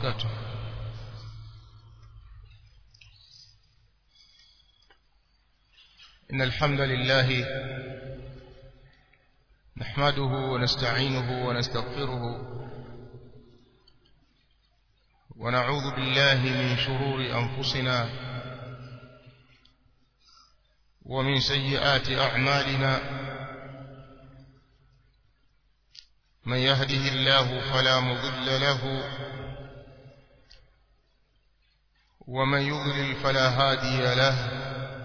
وبركاته إن الحمد لله نحمده ونستعينه ونستغفره ونعوذ بالله من شرور أنفسنا ومن سيئات أعمالنا من يهده الله فلا مضل له ومن يضلل فلا هادي له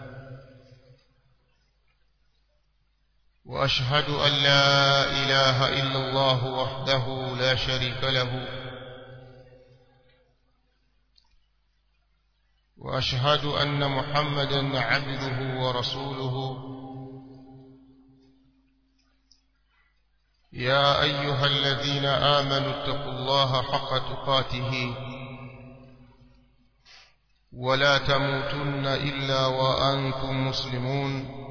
وأشهد أن لا إله إلا الله وحده لا شريك له وأشهد أن محمدا عبده ورسوله يا أيها الذين آمنوا اتقوا الله حق تقاته ولا تموتن إلا وأنتم مسلمون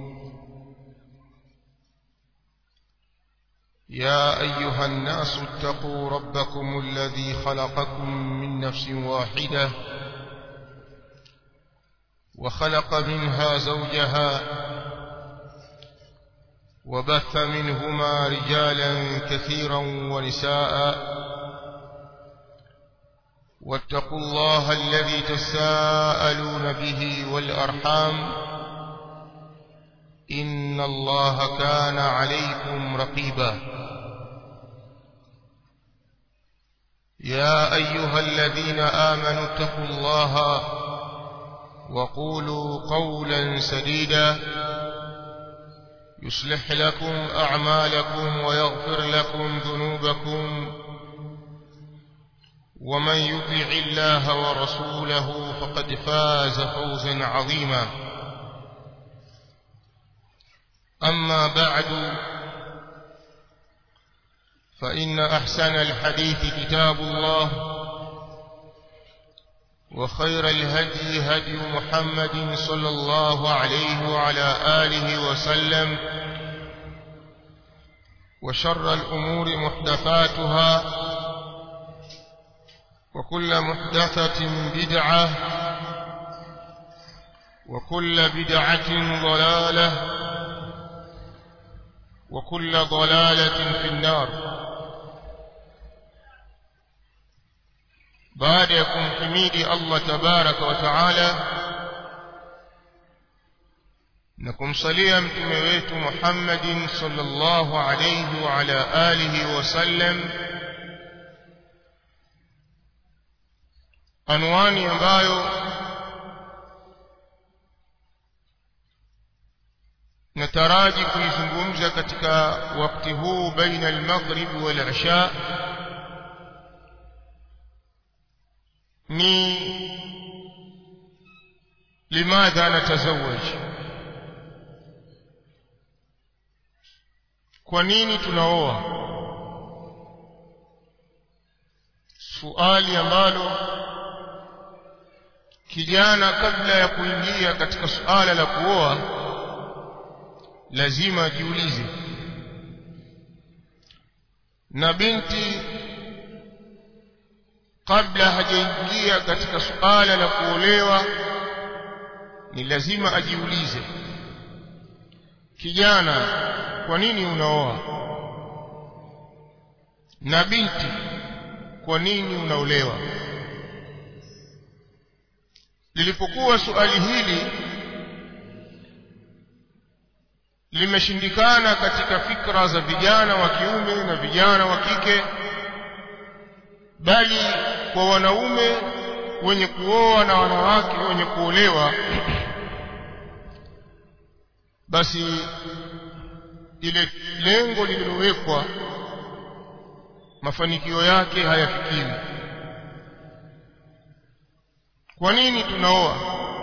يا أيها الناس اتقوا ربكم الذي خلقكم من نفس واحدة وخلق منها زوجها وبث منهما رجالا كثيرا ونساء واتقوا الله الذي تساءلون به والأرحام إن الله كان عليكم رقيبا يا أيها الذين آمنوا اتقوا الله وقولوا قولا سديدا يصلح لكم أعمالكم ويغفر لكم ذنوبكم ومن يطع الله ورسوله فقد فاز فوزا عظيما أما بعد فإن أحسن الحديث كتاب الله وخير الهدي هدي محمد صلى الله عليه وعلى آله وسلم وشر الأمور محدثاتها وكل محدثة بدعة وكل بدعة ضلالة وكل ضلالة في النار baada ya kumhimidi Allah tabaraka wa taala na kumsalia mtume wetu Muhammadin sallallahu alayhi wa ala alihi wasallam anwani ambayo nataraji kuizungumza katika wakati huu baina al-maghrib wal-isha ni limadha natazawaj kwa nini tunaoa suali ambalo kijana kabla ya kuingia katika suala la kuoa lazima ajiulize na binti kabla hajaingia katika suala la kuolewa ni lazima ajiulize kijana kwa nini unaoa na binti kwa nini unaolewa lilipokuwa suali hili limeshindikana katika fikra za vijana wa kiume na vijana wa kike bali kwa wanaume wenye kuoa na wanawake wenye kuolewa basi ile lengo lililowekwa mafanikio yake hayafikiwi kwa nini tunaoa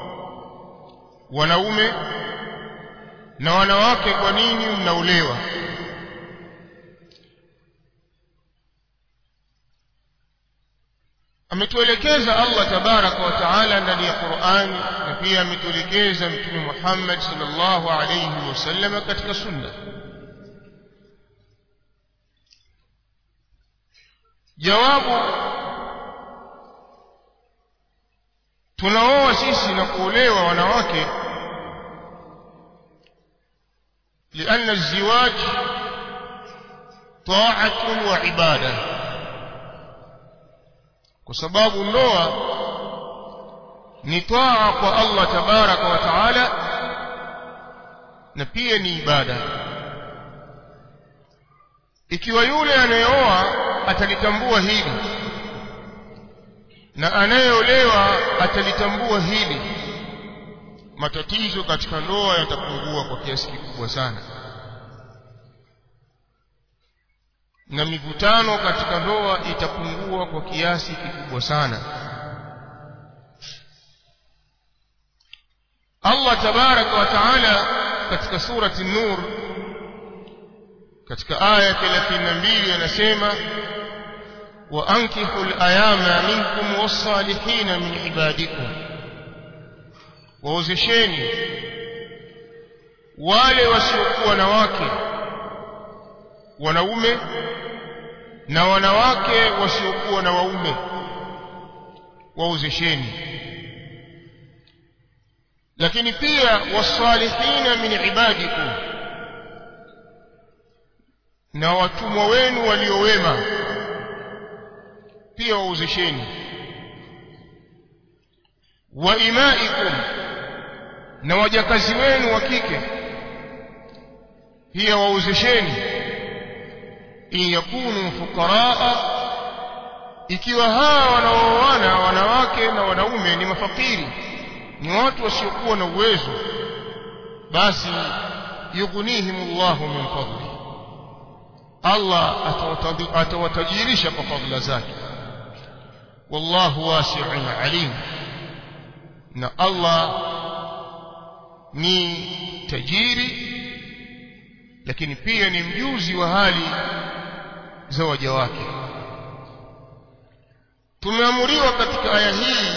wanaume na wanawake kwa nini mnaolewa ametuelekeza Allah tabaraka wa taala ndani ya Qur'an na pia ametuelekeza mtume Muhammad sallallahu alayhi wasallam katika sunna jawabu tunaoa sisi na kuolewa wanawake لأن الزواج طاعة وعبادة وسباب النوى نطاعة الله تبارك وتعالى نبيه ni ibada ikiwa yule anayeoa atalitambua hili na anayeolewa atalitambua hili matatizo katika ndoa yatapungua kwa kiasi kikubwa sana na mivutano katika ndoa itapungua kwa kiasi kikubwa sana Allah tabaraka wa taala katika surati Nur katika aya 32 anasema wa ankihu al-ayama minkum was-salihin min ibadikum waozesheni wale wasiokuwa na wake wanaume na wanawake wasiokuwa na waume waozesheni lakini pia wasalihina min ibadikum na watumwa wenu waliowema pia waozesheni wa imaikum na wajakazi wenu wa kike pia waozesheni in yakunu fuqaraa ikiwa hawa wanaoana wanawake na wanaume ni mafakiri ni watu wasiokuwa na uwezo basi yughnihimullahu min fadli Allah atawatajirisha kwa fadhila zake wallahu wasi'un alim na Allah ni tajiri lakini pia ni mjuzi wa hali za waja wake tumeamuriwa katika aya hii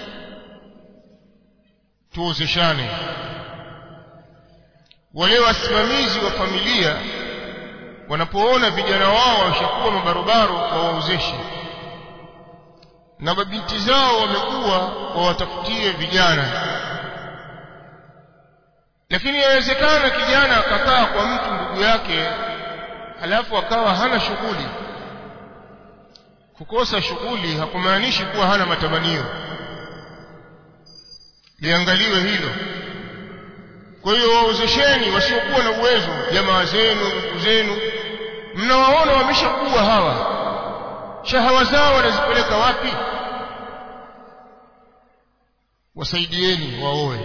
tuozeshane wale wasimamizi wa familia wanapoona vijana wao washakuwa mabarobaro wawaozeshe na mabinti zao wamekuwa wawatafutie vijana lakini yawezekana kijana akakaa kwa mtu ndugu yake halafu akawa hana shughuli kukosa shughuli hakumaanishi kuwa hana matamanio liangaliwe hilo kwa hiyo waozesheni wasiokuwa na uwezo jamaa zenu ndugu zenu mnawaona wameshakuwa hawa shahawa zao wanazipeleka wapi wasaidieni waoe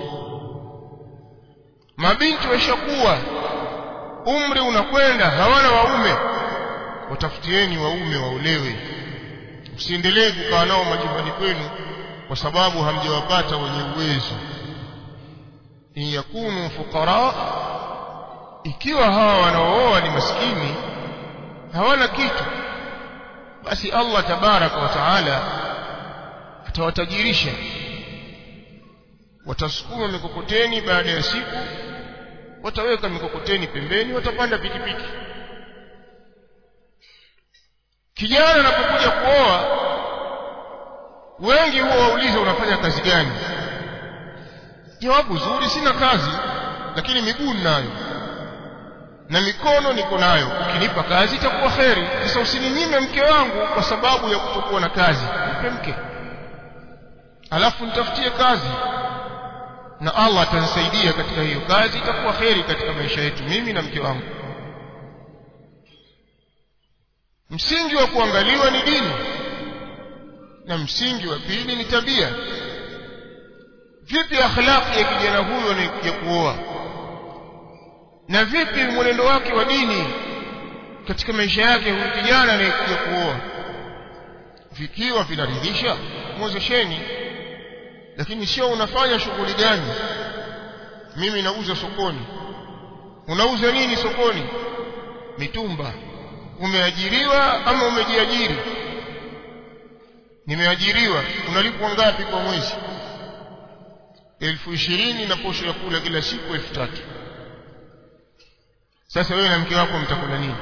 mabinti washakuwa umri unakwenda hawana waume watafutieni waume waolewe msiendelee kukaa nao majumbani kwenu kwa sababu hamjawapata wenye uwezo in yakunu fuqara ikiwa hawa wanaooa ni maskini hawana kitu basi Allah tabaraka wa taala atawatajirisha watasukuma mikokoteni baada ya siku wataweka mikokoteni pembeni watapanda pikipiki kijana anapokuja kuoa wengi huwa wauliza unafanya kazi gani jawabu zuri sina kazi lakini miguu ninayo na mikono niko nayo ukinipa kazi itakuwa kheri sasa usininyime mke wangu kwa sababu ya kutokuwa na kazi nipe mke alafu nitafutie kazi na Allah atanisaidia katika hiyo kazi itakuwa kheri katika maisha yetu mimi na mke wangu msingi wa kuangaliwa ni dini na msingi wa pili ni tabia vipi akhlaqi ya kijana huyo anakuja kuoa na vipi mwenendo wake wa dini katika maisha yake huyu kijana anayekuja kuoa vikiwa vinaridhisha mwozesheni lakini sio unafanya shughuli gani mimi nauza sokoni unauza nini sokoni mitumba umeajiriwa ama umejiajiri nimeajiriwa unalipwa ngapi kwa mwezi elfu ishirini na posho ya kula kila siku elfu tatu sasa wewe na mke wako mtakula nini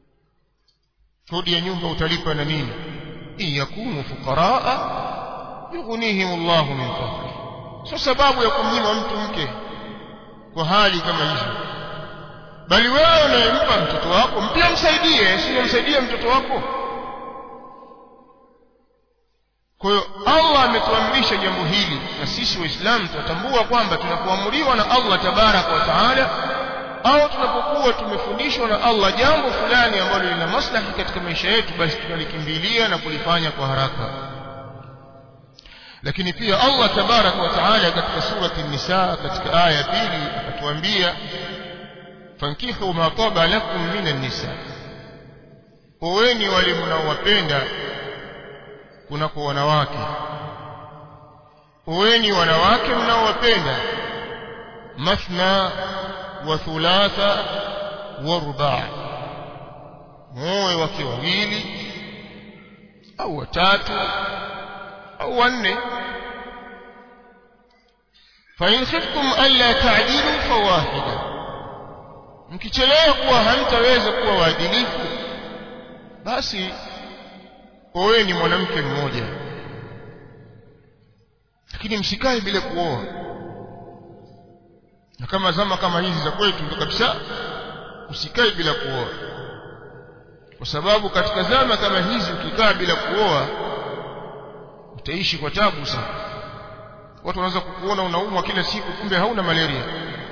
kodi ya nyumba utalipa na nini in yakunu fuqaraa yughnihim Allahu min fadli sio sababu ya kumnyima mtu mke kwa hali kama hizo bali wewe unayempa mtoto wako mpia msaidie sio msaidie mtoto wako kwa hiyo Allah ametuamrisha jambo hili na sisi waislamu tunatambua kwamba tunapoamriwa na Allah tabaraka wa taala au tunapokuwa tumefundishwa na Allah jambo fulani ambalo lina maslahi katika maisha yetu basi tunalikimbilia na kulifanya kwa haraka lakini pia Allah tabaraka wa taala katika surati nisa katika aya ya pili akatuambia fankihu ma taba lakum minan nisa oweni wale mnaowapenda kunako wanawake oweni wanawake mnaowapenda mathna wa thulatha wa rubaa muoe wake wawili au watatu au wanne فإن خفتم ألا تعدلوا فواحدة mkichelewa kuwa hamtaweza kuwa waadilifu basi oweni mwanamke mmoja lakini msikae bila kuoa na kama zama kama hizi za kwetu ndo kabisa usikae bila kuoa kwa sababu katika zama kama hizi ukikaa bila kuoa utaishi kwa tabu sana watu wanaweza kukuona unaumwa kila siku kumbe hauna malaria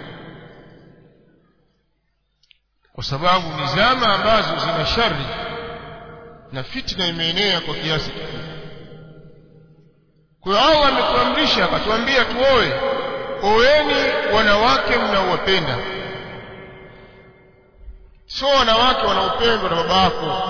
kwa sababu ni zama ambazo zina shari na fitna imeenea kwa kiasi kikubwa kwa hiyo Allah ametuamrisha akatuambia tuoe oeni wanawake mnaowapenda sio wanawake wanaopendwa na baba yako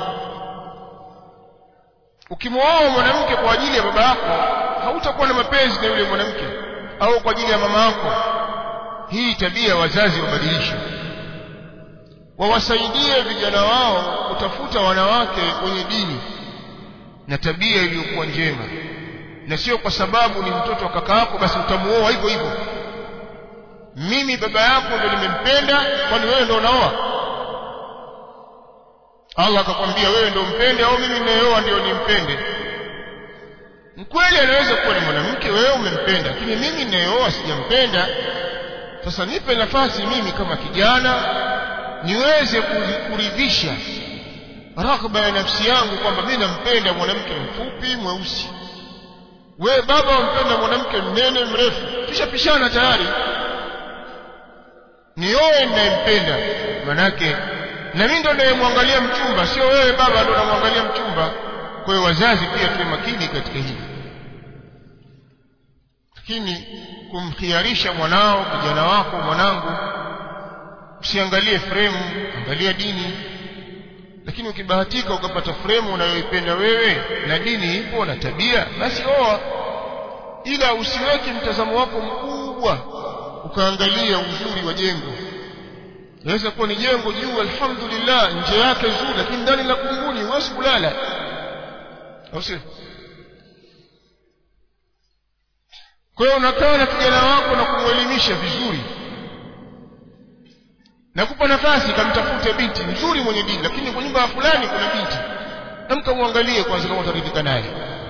ukimwoa mwanamke kwa ajili ya baba yako hautakuwa na mapenzi na yule mwanamke au kwa ajili ya mama yako hii tabia wazazi wabadilishe wawasaidie vijana wao kutafuta wanawake wenye dini na tabia iliyokuwa njema na sio kwa sababu ni mtoto wa kaka yako basi utamuoa hivyo hivyo mimi baba yako ndio nimempenda kwani wewe ndio unaoa Allah akakwambia wewe ndio mpende au mimi ninayeoa ndio nimpende mkweli anaweza kuwa ni mwanamke wewe umempenda lakini mimi ninayeoa sijampenda sasa nipe nafasi mimi kama kijana niweze kuridhisha raghba ya nafsi yangu kwamba mimi nampenda mwanamke mfupi mweusi wewe baba wampenda mwanamke mnene mrefu tushapishana tayari nioe ninayempenda manake na mimi ndo nayemwangalia mchumba sio wewe baba ndo unamwangalia mchumba kwa hiyo wazazi pia tuwe makini katika hili lakini kumkhiarisha mwanao kijana wako mwanangu usiangalie fremu angalia dini lakini ukibahatika ukapata fremu unayoipenda wewe na dini ipo na tabia basi oa ila usiweke mtazamo wako mkubwa ukaangalia uzuri wa jengo inaweza kuwa ni jengo juu alhamdulillah nje yake zuri lakini ndani la kunguni huwezi kulala au sio kwa hiyo unakaa na kijana wako na kumwelimisha vizuri nakupa nafasi kamtafute binti mzuri mwenye dini lakini kwa nyumba ya fulani kuna binti namkamwangalie kwanza kama utaridhika naye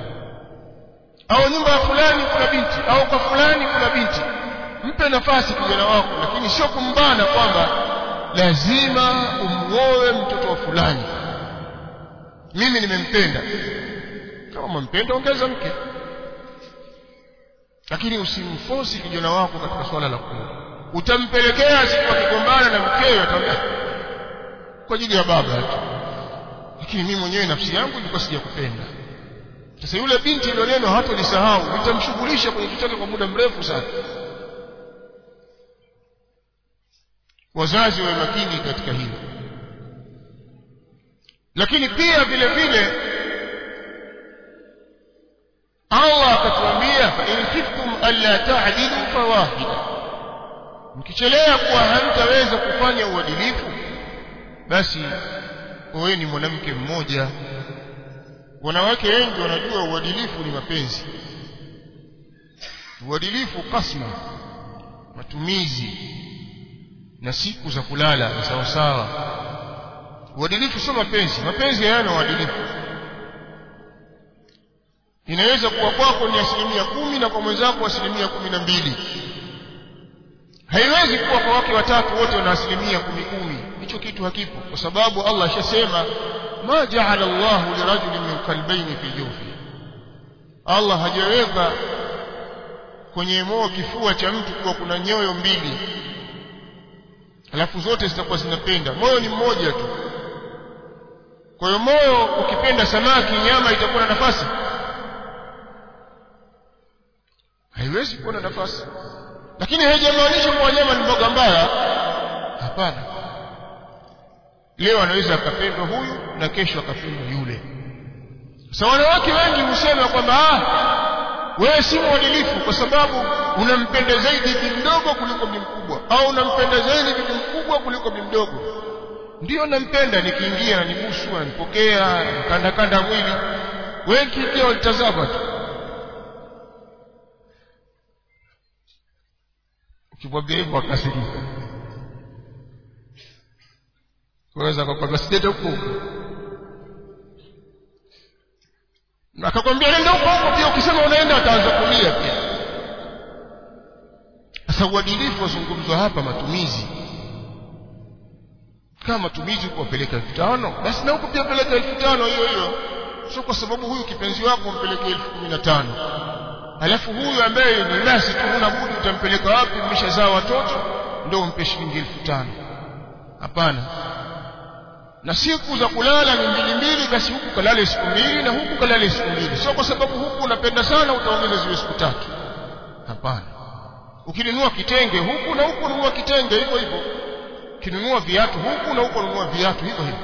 au nyumba ya fulani kuna binti au kwa fulani kuna binti mpe nafasi kijana wako lakini sio kumbana kwamba lazima umuoe mtoto wa fulani mimi nimempenda kama umempenda ongeza mke lakini usimfosi kijana wako katika swala la kuoa utampelekea siku akigombana na mkewe atamwambia kwa ajili ya baba tu lakini mimi mwenyewe nafsi yangu ilikuwa sijakupenda sasa yule binti ndio neno hatolisahau litamshughulisha kwenye kichwa kwa muda mrefu sana wazazi wawe makini katika hilo lakini pia vile vile Allah akatuambia fa in khiftum alla ta'dilu fawahida mkichelea kuwa hamtaweza kufanya uadilifu basi oweni mwanamke mmoja wanawake wengi wanajua uadilifu ni mapenzi uadilifu kasma matumizi na siku za kulala ni sawa sawa uadilifu sio mapenzi mapenzi hayana uadilifu inaweza kuwa kwako ni asilimia kumi na kwa mwenzako asilimia kumi na mbili haiwezi kuwa kwa wake watatu wote wana asilimia kumi kumi hicho kitu hakipo kwa sababu Allah ashasema ma jaala Allahu lirajulin min qalbayni fi jawfi Allah hajaweka kwenye moyo kifua cha mtu kuwa kuna nyoyo mbili alafu zote zitakuwa zinapenda moyo ni mmoja tu kwa hiyo moyo ukipenda samaki nyama itakuwa na nafasi haiwezi kuwa na nafasi lakini haijamaanisha kuwa nyama ni mboga mbaya hapana leo anaweza akapendwa huyu na kesho akapendwa yule sasa wanawake wengi husema kwamba ah wewe si mwadilifu kwa sababu unampenda zaidi bibi mdogo kuliko bibi mkubwa au unampenda zaidi bibi mkubwa kuliko bibi mdogo ndio nampenda nikiingia na nibusu ananipokea kanda kanda mwili wengi pia walitazama tu ukimwambia hivyo akasirika waweza akakwambia sijete huko akakwambia nenda huko huko pia ukisema unaenda ataanza kulia pia sasa uadilifu wazungumzwa hapa matumizi kama matumizi kuwapeleka elfu tano basi na huko pia peleka elfu tano hiyo hiyo sio kwa sababu huyu kipenzi wako mpeleke elfu kumi na tano alafu huyu ambaye ni nasi tu huna budi utampeleka wapi mmeshazaa watoto ndio umpe shilingi elfu tano hapana na siku za kulala ni mbili mbili basi huku kalale siku mbili na huku kalale siku mbili sio kwa sababu huku unapenda sana utaongeza ziwe siku tatu hapana ukinunua kitenge huku na huku nunua kitenge hivyo hivyo ukinunua viatu huku na huku nunua viatu hivyo hivyo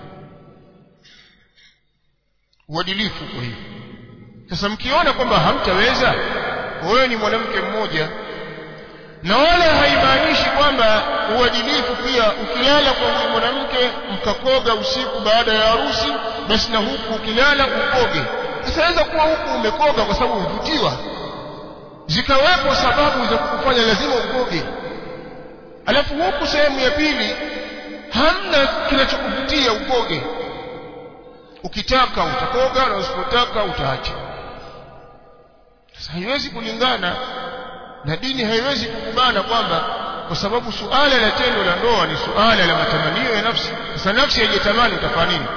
uadilifu kwa hivyo sasa mkiona kwamba hamtaweza wewe ni mwanamke mmoja na wala haimaanishi kwamba uadilifu pia ukilala kwa huyu mwanamke mkakoga usiku baada ya harusi basi na huku ukilala ukoge sasa kuwa huku umekoga kwa sababu umevutiwa zikawepo sababu za kukufanya lazima ukoge alafu huku sehemu ya pili hamna kinachokuvutia ukoge ukitaka utakoga na usipotaka utaacha sasa haiwezi kulingana na dini haiwezi kukubana kwamba kwa sababu suala la tendo la ndoa ni suala la matamanio ya nafsi sasa nafsi haijatamani utafanya nini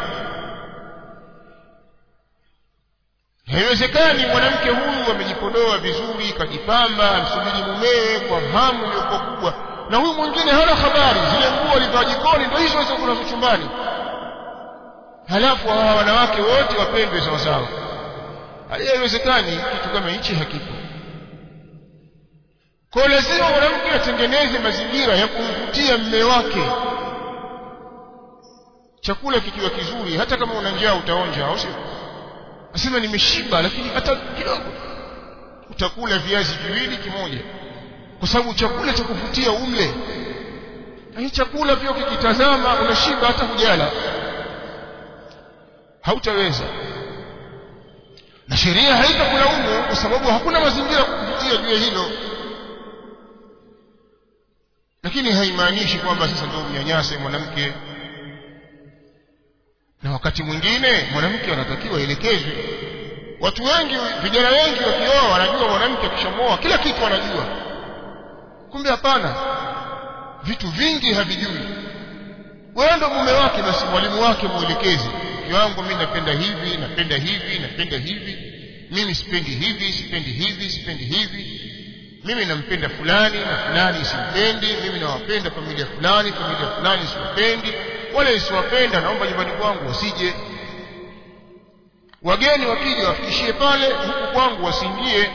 haiwezekani mwanamke huyu amejipodoa vizuri kajipamba amsubiri mumewe kwa hamu iliyokuwa kubwa na huyu mwingine hana habari zile nguo alivaa jikoni ndio hizo hizo kuna chumbani halafu hawa wanawake wote wapendwe sawasawa haiwezekani kitu kama hichi hakipo kwa lazima mwanamke atengeneze mazingira ya kumvutia mme wake chakula kikiwa kizuri hata kama una njaa utaonja au sio asema nimeshiba lakini hata kidogo utakula viazi viwili kimoja kwa sababu chakula cha kuvutia umle hii chakula pia ukikitazama unashiba hata hujala hautaweza na sheria haitakulaumu kwa sababu hakuna mazingira kuvutia juu ya hilo lakini haimaanishi kwamba sasa ndio mnyanyase mwanamke na wakati mwingine mwanamke anatakiwa elekezwe watu wengi vijana wengi wakioa wanajua mwanamke akishamoa kila kitu anajua kumbe hapana vitu vingi havijui wewe ndo mume wake basi mwalimu wake mwelekezi wangu mimi napenda hivi napenda hivi napenda hivi mimi sipendi hivi sipendi hivi sipendi hivi mimi nampenda fulani na fulani simpendi mimi nawapenda familia fulani familia fulani siwapendi wale isiwapenda naomba nyumbani kwangu wasije wageni wakija wafikishie pale huku kwangu wasiingie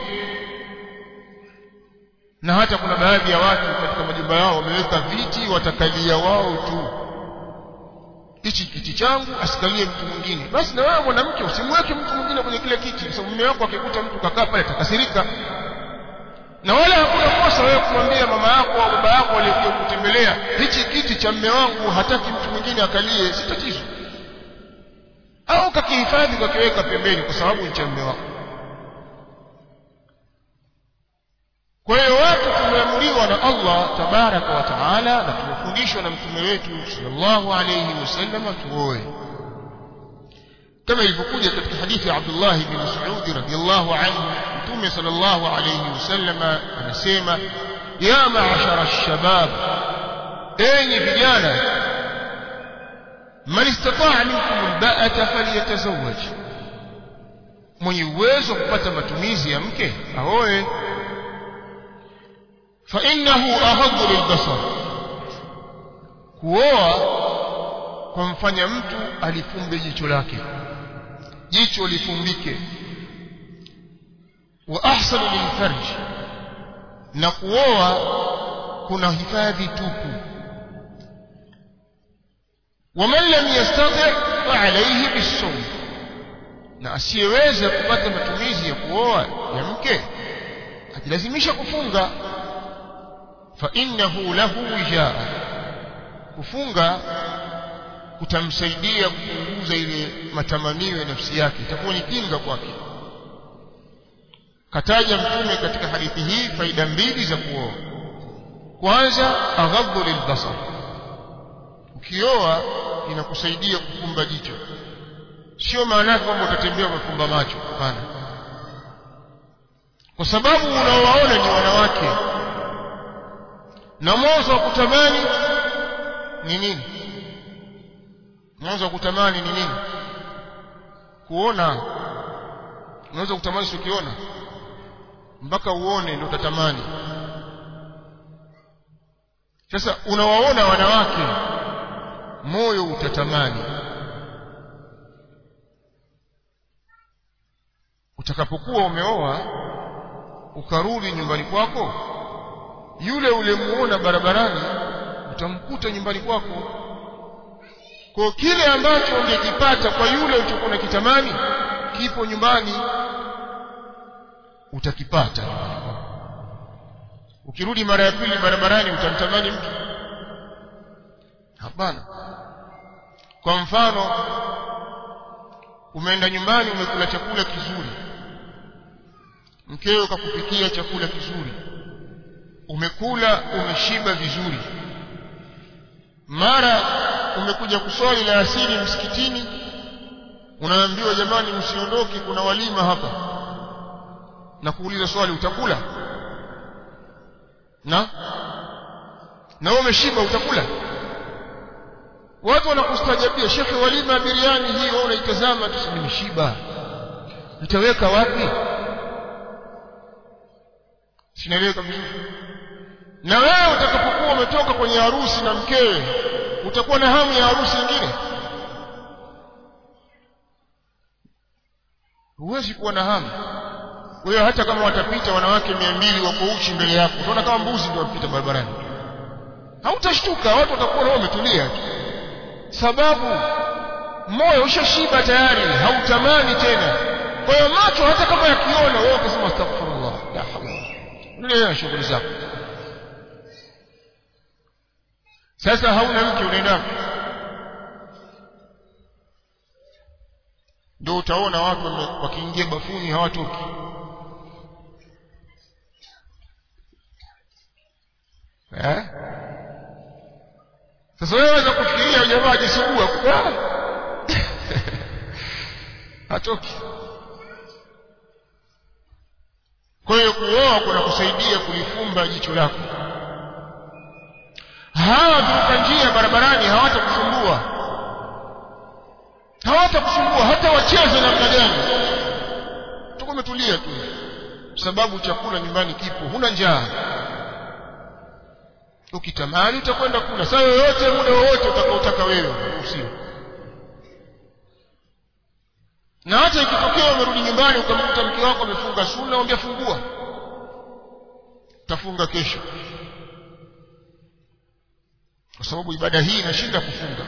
na hata kuna baadhi ya watu katika majumba yao wameweka viti watakalia wao tu hichi kiti changu asikalie mtu mwingine basi na wewe mwanamke usimweke mtu mwingine kwenye kile kiti kwa sababu mume wako akikuta mtu kakaa pale atakasirika na wala hakuna kosa wewe kumwambia mama yako au baba yako aliyekuja kutembelea hichi kiti cha mme wangu hataki mtu mwingine akalie si tatizo au kakihifadhi kakiweka pembeni kwa sababu ni cha mme wako kwa hiyo watu tumeamuriwa na Allah tabaraka wa taala na tumefundishwa na mtume wetu sallallahu alayhi wasallam tuoe kama ilivyokuja katika hadithi ya Abdullah ibn Mas'ud radhiyallahu anhu Mtume sallallahu alayhi wasallam anasema ya ma'ashara ash-shabab enyi vijana man istata'a minkum al-ba'ata falyatazawwaj mwenye uwezo wa kupata matumizi ya mke aoe fa innahu aghaddu lilbasar kuoa kumfanya mtu alifumbe jicho lake jicho lifumbike wa ahsanu lilfarj na kuoa kuna hifadhi tupu waman lam yastati fa alayhi bisawm na asiyeweza kupata matumizi ya kuoa ya mke ajilazimisha kufunga fa innahu lahu wijaa kufunga kutamsaidia kupunguza ile matamanio ya nafsi yake itakuwa ni kinga kwake kataja mtume katika hadithi hii faida mbili za kuoa kwanza aghadhu lilbasar ukioa inakusaidia kufumba jicho sio maana yake kwamba utatembea umefumba macho hapana kwa sababu unaowaona ni wanawake na mwanzo wa kutamani ni nini mwanzo wa kutamani ni nini kuona unaweza kutamani ukiona mpaka uone ndio utatamani sasa unawaona wanawake moyo utatamani utakapokuwa umeoa ukarudi nyumbani kwako yule ulemuona barabarani utamkuta nyumbani kwako kwa kile ambacho ungekipata kwa yule ulichokuwa unakitamani kipo nyumbani utakipata nyumbani kwako ukirudi mara ya pili barabarani utamtamani mtu hapana kwa mfano umeenda nyumbani umekula chakula kizuri mkeo kakupikia chakula kizuri umekula umeshiba vizuri mara umekuja kuswali la asili msikitini unaambiwa jamani msiondoke kuna walima hapa na kuuliza swali utakula na na wewe umeshiba utakula watu wanakustajabia shekhe walima biriani hii wewe unaitazama tu nimeshiba nitaweka wapi sinaeleweka vizuri na wewe utakapokuwa umetoka kwenye harusi na mkewe utakuwa na hamu ya harusi nyingine huwezi kuwa na hamu wewe hata kama watapita wanawake mia mbili wako uchi mbele yako utaona kama mbuzi ndio wapita barabarani hautashtuka watu watakuwa wao wametulia tu sababu moyo ushashiba tayari hautamani tena kwa hiyo macho hata kama yakiona wewe ukasema astaghfirullah la hawla endelea na shughuli zako sasa hauna mke unaenda ndio utaona watu wakiingia bafuni hawatoki eh sasa wewe unaweza kufikiria jamaa ajisugua hatoki kwa hiyo kuoa kuna kusaidia kulifumba jicho lako hawa viruka njia barabarani hawatakusumbua hawatakusumbua hata wacheze namna gani tuko umetulia tu sababu chakula nyumbani kipo huna njaa ukitamani utakwenda kula saa yoyote muda wowote utakaotaka wewe usio na hata ikitokea umerudi nyumbani ukamkuta mke wako amefunga sunna mwambia fungua tafunga kesho kwa sababu ibada hii inashinda kufunga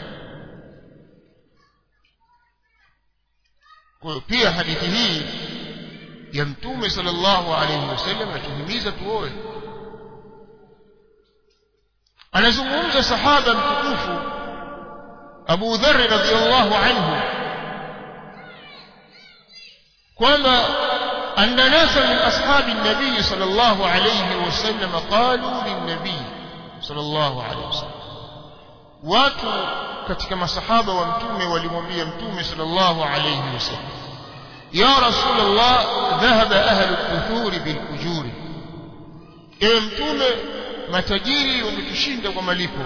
kwa hiyo pia hadithi hii ya mtume sallallahu alaihi wasallam atuhimiza tuoe anazungumza sahaba mtukufu Abu Dharr radhiyallahu anhu kwamba أن ناسا من أصحاب النبي صلى الله عليه وسلم قالوا للنبي صلى الله عليه وسلم watu katika masahaba wa mtume walimwambia mtume sallallahu alayhi wasallam ya rasulullah dhahaba ahlu dhuthuri bil ujuri ewe mtume matajiri wametushinda kwa malipo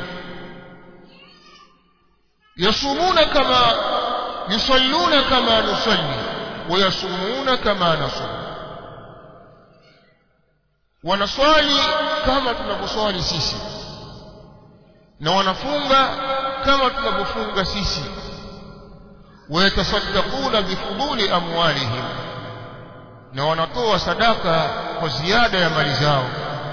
yasumuna kama yusalluna kama nusalli wayasumuna kama nasum wanaswali kama tunavyoswali sisi na wanafunga kama tunavyofunga sisi wayatasaddaquna bifuduli amwalihim na wanatoa sadaka kwa ziada ya mali zao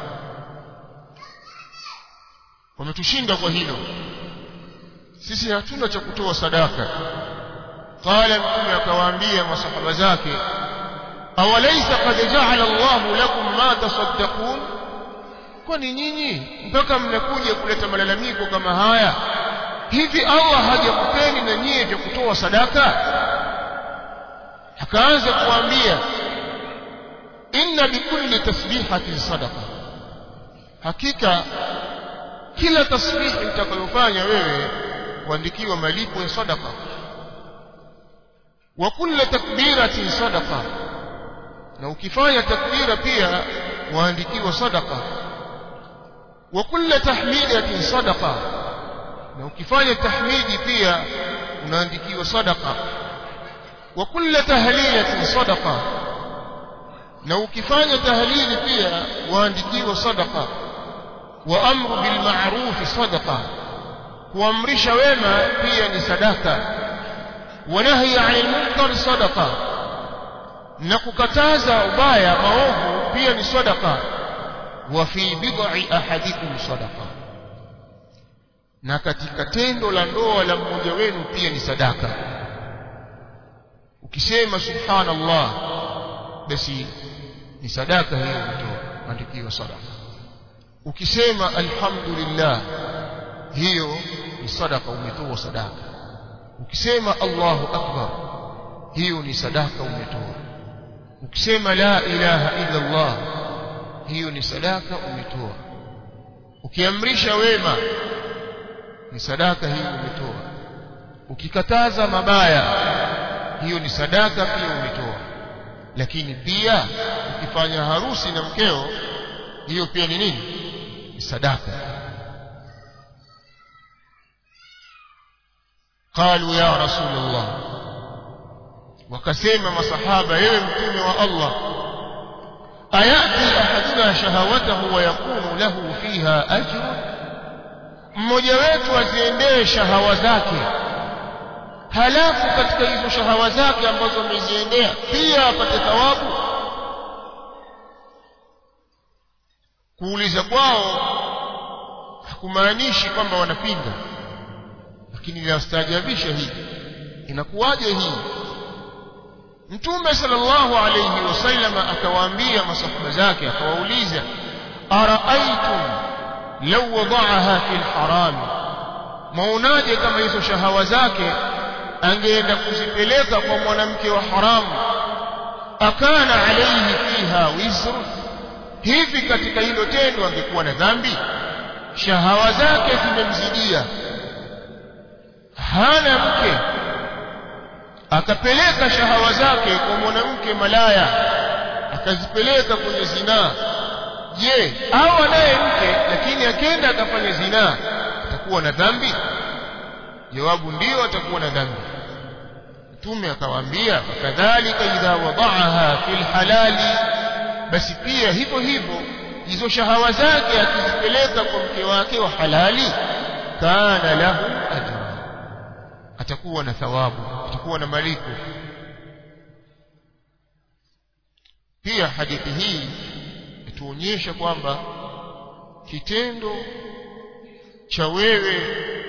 wametushinda kwa hilo sisi hatuna cha kutoa sadaka qala mtume akawaambia masahaba zake awalaysa qad ja'ala Allahu lakum ma tasaddaqun kwani nyinyi mpaka mnakuja kuleta malalamiko kama haya hivi Allah hajakupeni na nyie vya kutoa sadaka akaanza kuambia inna bikulli tasbihatin sadaqa hakika kila tasbihi utakayofanya wewe kuandikiwa malipo ya sadaqa wa kulli takbiratin sadaqa na ukifanya takbira pia waandikiwa sadaqa wa kulli tahmidatin sadaqa na ukifanya tahmidi pia unaandikiwa sadaqa wa kulli tahlilatin sadaqa na ukifanya tahlili pia waandikiwa sadaqa wa amru bil ma'ruf sadaqa kuamrisha wema pia ni sadaka wa nahyi 'anil munkar sadaqa na kukataza ubaya maovu pia ni sadaqa wa fi bid'i ahadikum sadaqa na katika tendo la ndoa la mmoja wenu pia ni sadaka ukisema subhanallah basi ni sadaka hiyo umetoa andikiwa sadaka ukisema alhamdulillah hiyo ni sadaka umetoa sadaka ukisema Allahu akbar hiyo ni sadaka umetoa ukisema la ilaha illa Allah hiyo ni sadaka umetoa ukiamrisha wema ni sadaka hiyo umetoa ukikataza mabaya hiyo ni sadaka pia umetoa lakini pia ukifanya harusi na mkeo hiyo pia ni nini ni sadaka قالوا يا رسول الله وكسيما مصحابة يوم متوم والله أيأتي أحدنا شهوته ويكون له فيها أجر mmoja wetu aziendee shahawa zake halafu katika hizo shahawa zake ambazo ameziendea pia apate thawabu kuuliza kwao hakumaanishi kwamba wanapinga lakini linastaajabisha hili inakuwaje hii mtume sallallahu alayhi wasallam akawaambia masahaba zake akawauliza araaitum law wada'aha fil haram maunaje kama hizo shahawa zake angeenda kuzipeleka kwa mwanamke wa haramu akana alayhi fiha wizru hivi katika hilo tendo angekuwa na dhambi shahawa zake zimemzidia hana mke akapeleka shahawa zake kwa mwanamke malaya akazipeleka kwenye zinaa je au anaye mke lakini akenda akafanya zinaa atakuwa na dhambi jawabu ndio atakuwa na dhambi mtume akawaambia kadhalika idha wadaaha fil halali basi pia hivyo hivyo hizo shahawa zake akizipeleka kwa mke wake wa halali kana lahu ajra atakuwa na thawabu atakuwa na malipo pia hadithi hii ituonyesha kwamba kitendo cha wewe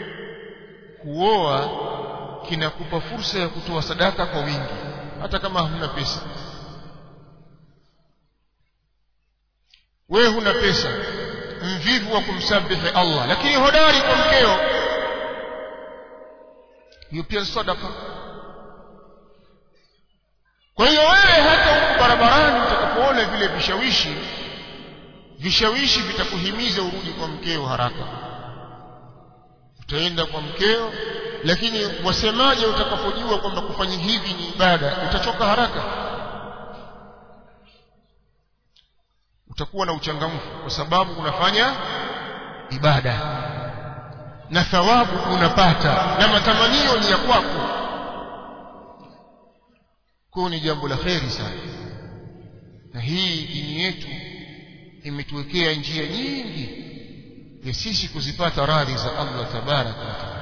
kuoa kinakupa fursa ya kutoa sadaka kwa wingi hata kama huna pesa wewe huna pesa mvivu wa kumsabihi Allah lakini hodari kwa mkeo hiyo pia sadaka kwa hiyo wewe hata huko barabarani utakapoona vile vishawishi vishawishi vitakuhimiza urudi kwa mkeo haraka utaenda kwa mkeo lakini wasemaje utakapojua kwamba kufanya hivi ni ibada utachoka haraka utakuwa na uchangamfu kwa sababu unafanya ibada na thawabu unapata na matamanio ni ya kwako kwa ni jambo la kheri sana na hii dini yetu imetuwekea njia nyingi ya sisi kuzipata radhi za Allah tabaraka wa taala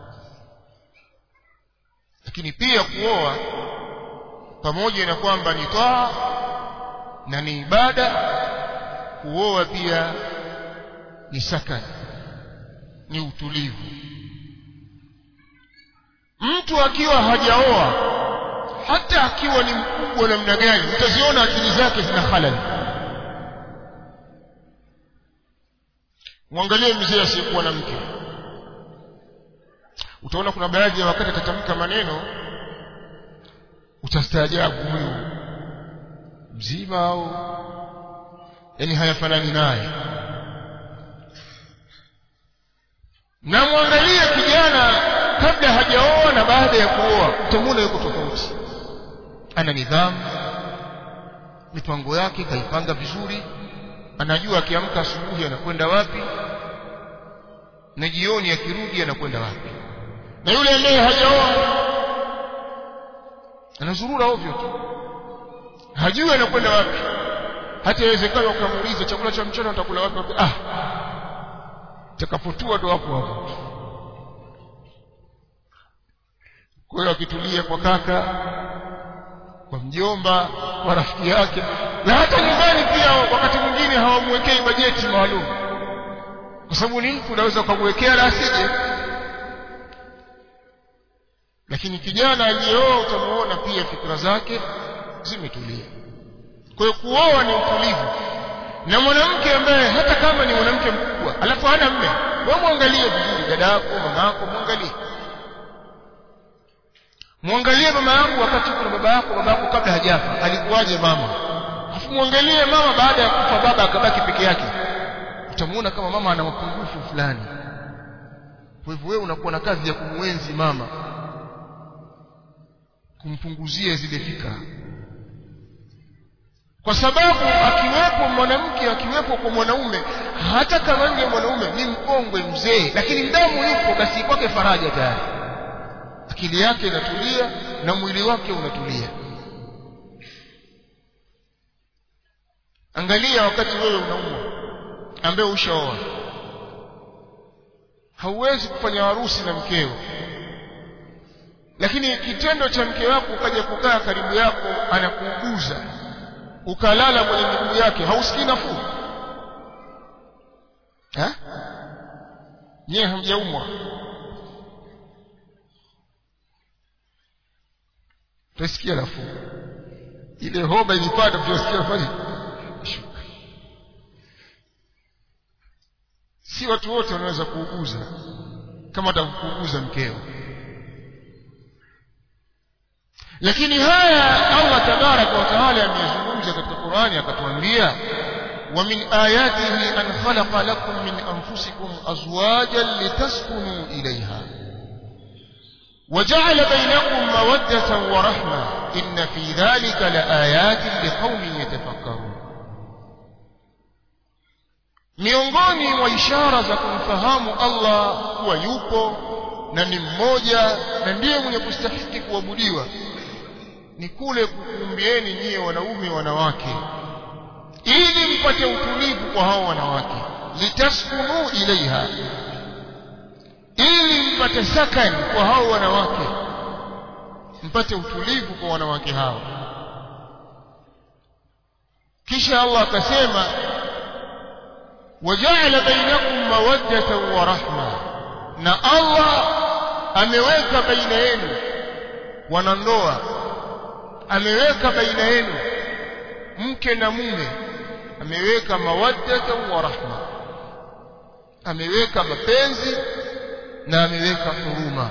lakini pia kuoa pamoja na kwamba ni taa na ni ibada kuoa pia ni sakani ni utulivu mtu akiwa hajaoa hata akiwa ni mkubwa namna gani utaziona akili zake zina halali mwangalie mzee asiyekuwa na mke utaona kuna baadhi ya wakati atatamka maneno utastaajabu huyu mzima au yani hayafanani naye na mwangalie kijana kabla hajaoa na baada ya kuoa utamwona yuko tofauti ana nidhamu mipango yake kaipanga vizuri anajua akiamka asubuhi anakwenda wapi na jioni akirudi anakwenda wapi na yule ambaye hajaoa anazurura ovyo tu hajui anakwenda wapi hata inawezekana ukamuuliza chakula cha mchana utakula wapi ah takapotua ndo hapo hapo kwa hiyo akitulia kwa kaka kwa mjomba kwa rafiki yake na hata nyumbani pia wakati mwingine hawamwekei bajeti maalum kwa sababu ni mtu unaweza ukamwekea la asije lakini kijana aliyeoa utamuona pia fikra zake zimetulia kwa hiyo kuoa ni utulivu na mwanamke ambaye hata kama ni mwanamke mkubwa alafu hana mme wewe mwangalie vizuri dada yako mama yako mwangalie mwangalie mama yangu wakati kuna baba yako baba yako kabla hajafa alikuwaje mama alafu mwangalie mama baada ya kufa baba akabaki peke yake utamuona kama mama ana mapungufu fulani kwa hivyo wewe unakuwa na kazi ya kumwenzi mama kumpunguzia zile fikra kwa sababu akiwepo mwanamke akiwepo kwa mwanaume hata kama yule mwanaume ni mkongwe mzee lakini damu yupo basi kwake faraja tayari akili yake inatulia na mwili wake unatulia angalia wakati wewe unaumwa ambaye ushaoa hauwezi kufanya harusi na mkeo lakini kitendo cha mke wako ukaja kukaa karibu yako anakuuguza ukalala kwenye miguu yake hausikii nafuu nyewe hamjaumwa utasikia nafuu ile homa ilipata utasikia fani si watu wote wanaweza kuuguza kama atakuuguza mkeo lakini haya Allah tabaraka wa taala ameyazungumza katika Qur'ani akatuambia wa min ayatihi an khalaqa lakum min anfusikum azwajan litaskunu ilayha وجعل بينكم مودة ورحمة إن في ذلك لآيات لقوم يتفكرون miongoni mwa ishara za kumfahamu Allah kuwa yupo na ni mmoja na ndiye mwenye kustahiki kuabudiwa ni kule kukumbieni nyie wanaume wanawake ili mpate utulivu kwa hao wanawake litaskunu ilaiha ili mpate sakani kwa hao wanawake mpate utulivu kwa wanawake hao kisha Allah akasema وجعل بينكم مودة ورحمة na Allah ameweka baina yenu wanandoa ameweka baina yenu mke na mume ameweka mawaddatan wa rahma ameweka mapenzi na ameweka huruma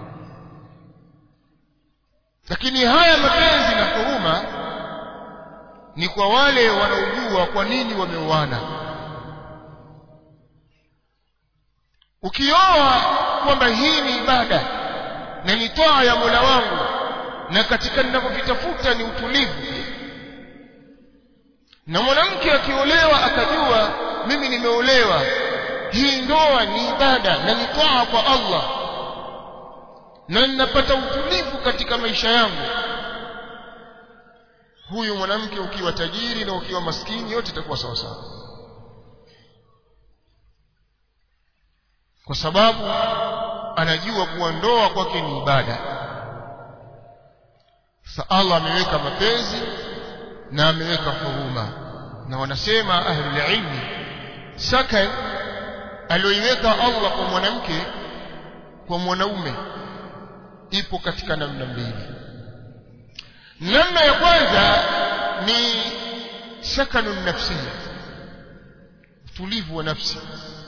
lakini haya mapenzi na huruma ni kwa wale wanaojua kwa nini wameuana ukioa kwamba hii ni ibada na ni toa ya Mola wangu na katika ninavyovitafuta ni utulivu na mwanamke akiolewa akajua mimi nimeolewa hii ndoa ni ibada na ni toa kwa Allah na ninapata utulivu katika maisha yangu huyu mwanamke ukiwa tajiri na ukiwa maskini yote itakuwa sawa sawa kwa sababu anajua kuwa ndoa kwake ni ibada sa Allah ameweka mapenzi na ameweka huruma na wanasema ahlul ilmi sakan aliyoiweka Allah kwa mwanamke kwa mwanaume ipo katika namna mbili namna ya kwanza ni sakanu nafsia utulivu wa nafsi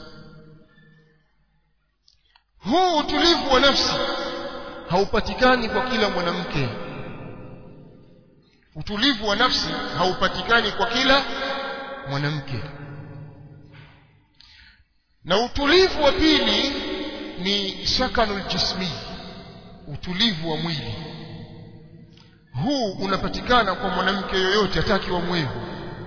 huu utulivu wa nafsi haupatikani kwa kila mwanamke utulivu wa nafsi haupatikani kwa kila mwanamke na utulivu wa pili ni sakanul jismi utulivu wa mwili huu unapatikana kwa mwanamke yoyote hataki wa mwevu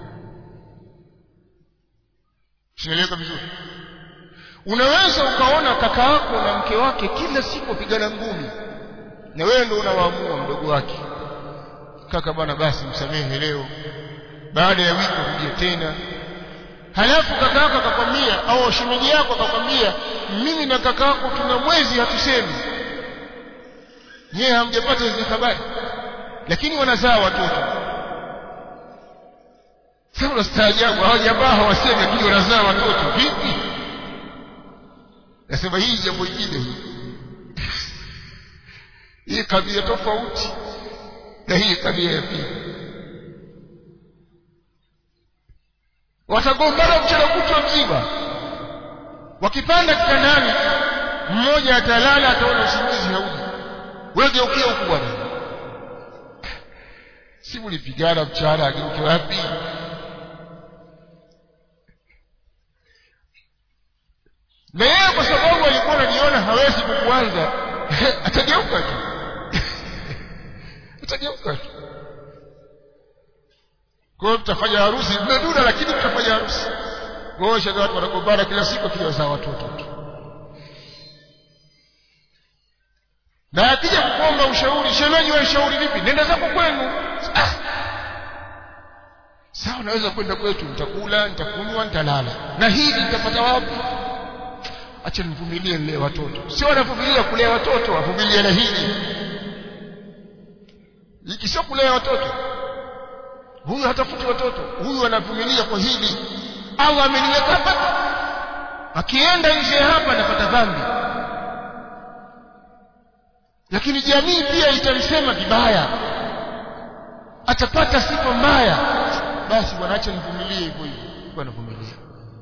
sinaeleweka vizuri unaweza ukaona kaka yako na mke wake kila siku wapigana ngumi na wewe ndio unawaamua mdogo wake kaka bwana basi msamehe leo baada ya wiki rudie tena halafu kaka yako akakwambia au shemeji yako akakwambia mimi na kaka yako tuna mwezi hatusemi nyewe hamjapata hizo habari lakini wanazaa watoto sasa unastaajabu hao jamaa hawasemi lakini wanazaa watoto vipi nasema hii jambo jingine hii hii kabila tofauti na hii kabila ya pili watagombana mchana kutwa mzima wakipanda kitandani mmoja atalala ataona usingizi haudi wewe geukia huku bwana si mlipigana mchana ageuke wapi na yeye kwa sababu alikuwa ananiona hawezi kukuanza atageuka tu atageuka tu kwa hiyo tutafanya harusi mmeduna lakini tutafanya harusi kwa hiyo shaka watu wanagombana kila siku akiwazaa watoto tu na akija kukuomba ushauri shemeji wa ushauri vipi nenda zako kwenu ah. sawa naweza kwenda kwetu nitakula nitakunywa nitalala na hili nitapata wapi acha nivumilie nilee watoto sio wanavumilia kulea watoto wavumilie na hili hiki sio kulea watoto huyu hatafuti watoto huyu anavumilia kwa hili Allah ameniweka hapa akienda nje hapa anapata dhambi lakini jamii pia itamsema vibaya atapata sifa mbaya basi bwana acha nivumilie hivyo hivyo bwana vumilia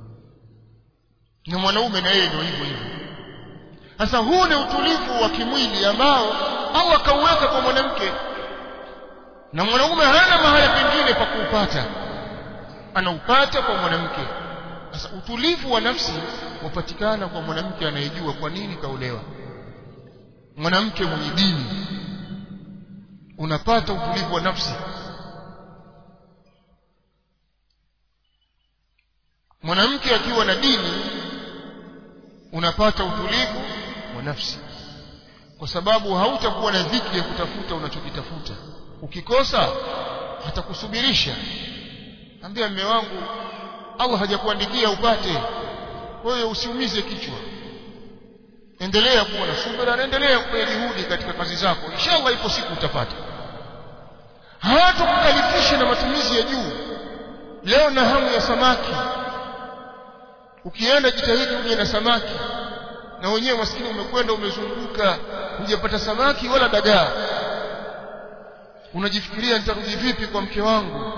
na mwanaume na yeye ndio hivyo hivyo sasa huu ni utulivu wa kimwili ambao Allah kauweka kwa mwanamke na mwanaume hana mahali pengine pa kuupata anaupata kwa mwanamke sasa utulivu wa nafsi wapatikana kwa mwanamke anayejua kwa nini kaolewa mwanamke mwenye dini unapata utulivu wa nafsi mwanamke akiwa na dini unapata utulivu wa nafsi kwa sababu hautakuwa na dhiki ya kutafuta unachokitafuta ukikosa hatakusubirisha ambia mme wangu Allah hajakuandikia upate kwa hiyo usiumize kichwa endelea kuwa na subira na endelea kufanya juhudi katika kazi zako inshallah ipo siku utapata hawatakukalifisha na matumizi ya juu leo na hamu ya samaki ukienda jitahidi uje na samaki na wenyewe maskini umekwenda umezunguka hujapata samaki wala dagaa unajifikiria nitarudi vipi kwa mke wangu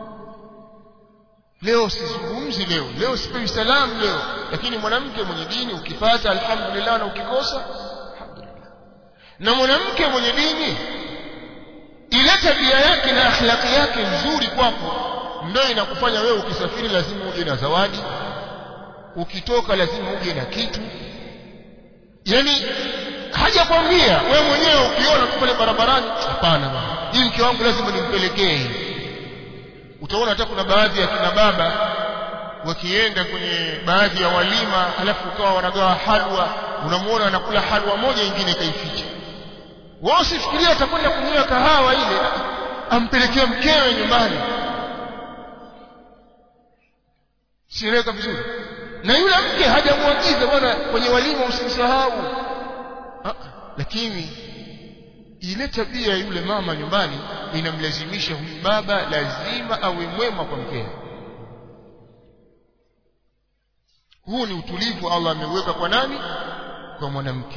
leo sizungumzi leo leo sipewi salamu leo lakini mwanamke mwenye dini ukipata alhamdulillah na ukikosa alhamdulillah na mwanamke mwenye dini ile tabia yake na akhlaqi yake nzuri kwako ndio inakufanya wewe ukisafiri lazima uje na zawadi ukitoka lazima uje na kitu yani hajakwambia wewe mwenyewe ukiona tu pale barabarani hapana bwana hii mke wangu lazima nimpelekee utaona hata kuna baadhi ya kina baba wakienda kwenye baadhi ya walima alafu ukawa wanagawa halwa unamuona anakula halwa moja ingine kaificha wao usifikiria atakwenda kunywa kahawa ile ampelekea mkewe nyumbani sieleweka vizuri na yule mke hajamwagiza bwana kwenye walima usimsahau lakini ile tabia ya yule mama nyumbani inamlazimisha huyu baba lazima awe mwema kwa mkewe huu ni utulivu Allah ameuweka kwa nani kwa mwanamke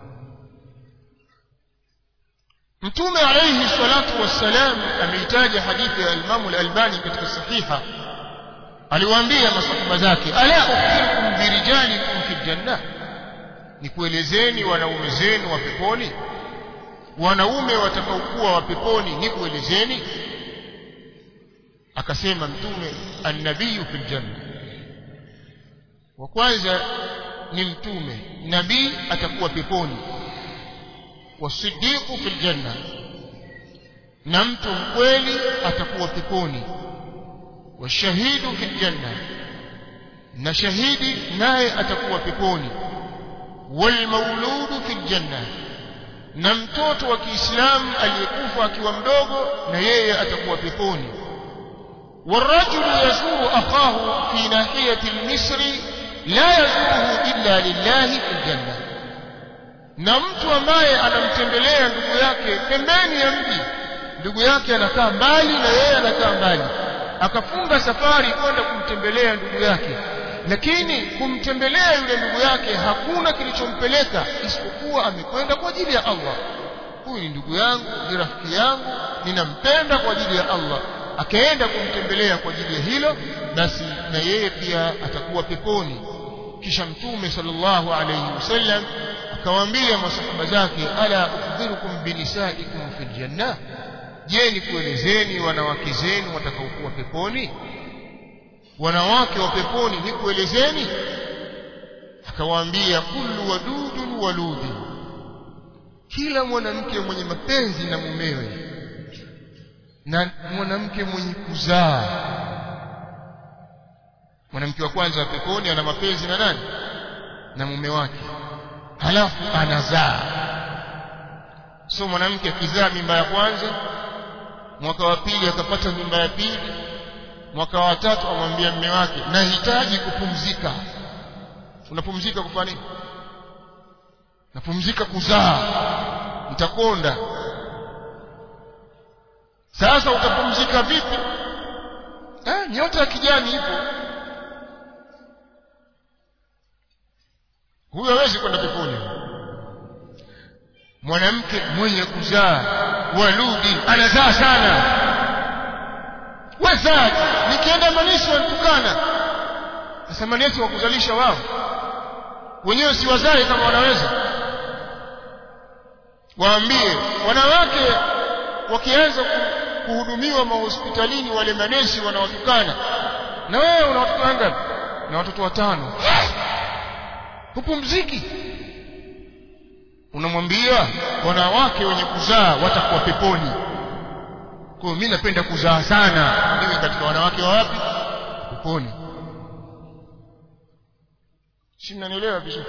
Mtume alayhi salatu wassalam ameitaja hadithi ya Imam al-Albani katika sahiha aliwaambia masahaba zake ala ukhbirukum birijalikum fi janna nikuelezeni wanaume zenu wa peponi wanaume watakaokuwa wa peponi nikuelezeni akasema mtume an-nabiyyu fil janna wa kwanza ni mtume nabii atakuwa peponi wasiddiqu fil janna na mtu mkweli atakuwa peponi washahidu fil janna na shahidi naye atakuwa peponi walmauludu fil janna na mtoto wa Kiislamu aliyekufa akiwa mdogo na yeye atakuwa peponi والرجل يزور أخاه في ناحية المصر لا يزوره إلا لله في الجنة na mtu ambaye anamtembelea ndugu yake pembeni ya mji ndugu yake anakaa mbali na yeye anakaa mbali akafunga safari kwenda kumtembelea ndugu yake lakini kumtembelea yule ndugu yake hakuna kilichompeleka isipokuwa amekwenda kwa ajili ya Allah huyu ni ndugu yangu ni rafiki yangu ninampenda kwa ajili ya Allah akaenda kumtembelea kwa ajili ya hilo basi na yeye pia atakuwa peponi kisha mtume sallallahu alayhi wasallam akawaambia masahaba zake ala ukhbirukum binisaikum fil janna je nikuelezeni wanawake zenu watakaokuwa peponi wanawake wa peponi nikuelezeni akawaambia kullu wadudun waludi kila mwanamke mwenye mapenzi na mumewe na mwanamke mwenye kuzaa mwanamke wa kwanza wa peponi ana mapenzi na nani na mume wake halafu anazaa so mwanamke akizaa mimba ya kwanza mwaka wa pili akapata mimba ya pili mwaka wa tatu amwambia mume wake nahitaji kupumzika unapumzika kufanya nini napumzika kuzaa nitakonda sasa utapumzika vipi eh, nyota ya kijani ipo huyo hawezi kwenda peponi mwanamke mwenye kuzaa waludi anazaa sana wazaji nikienda manisi wanitukana sasa manesi wa kuzalisha wao wenyewe si wazae kama wanaweza waambie wanawake wakianza kuhudumiwa mahospitalini wale manesi wanawatukana na wewe unawatukana ngapi na watoto watano hupumziki unamwambia wanawake wenye kuzaa watakuwa peponi kwa mimi napenda kuzaa sana niwe katika wanawake wa wapi peponi si mnanielewa vizuri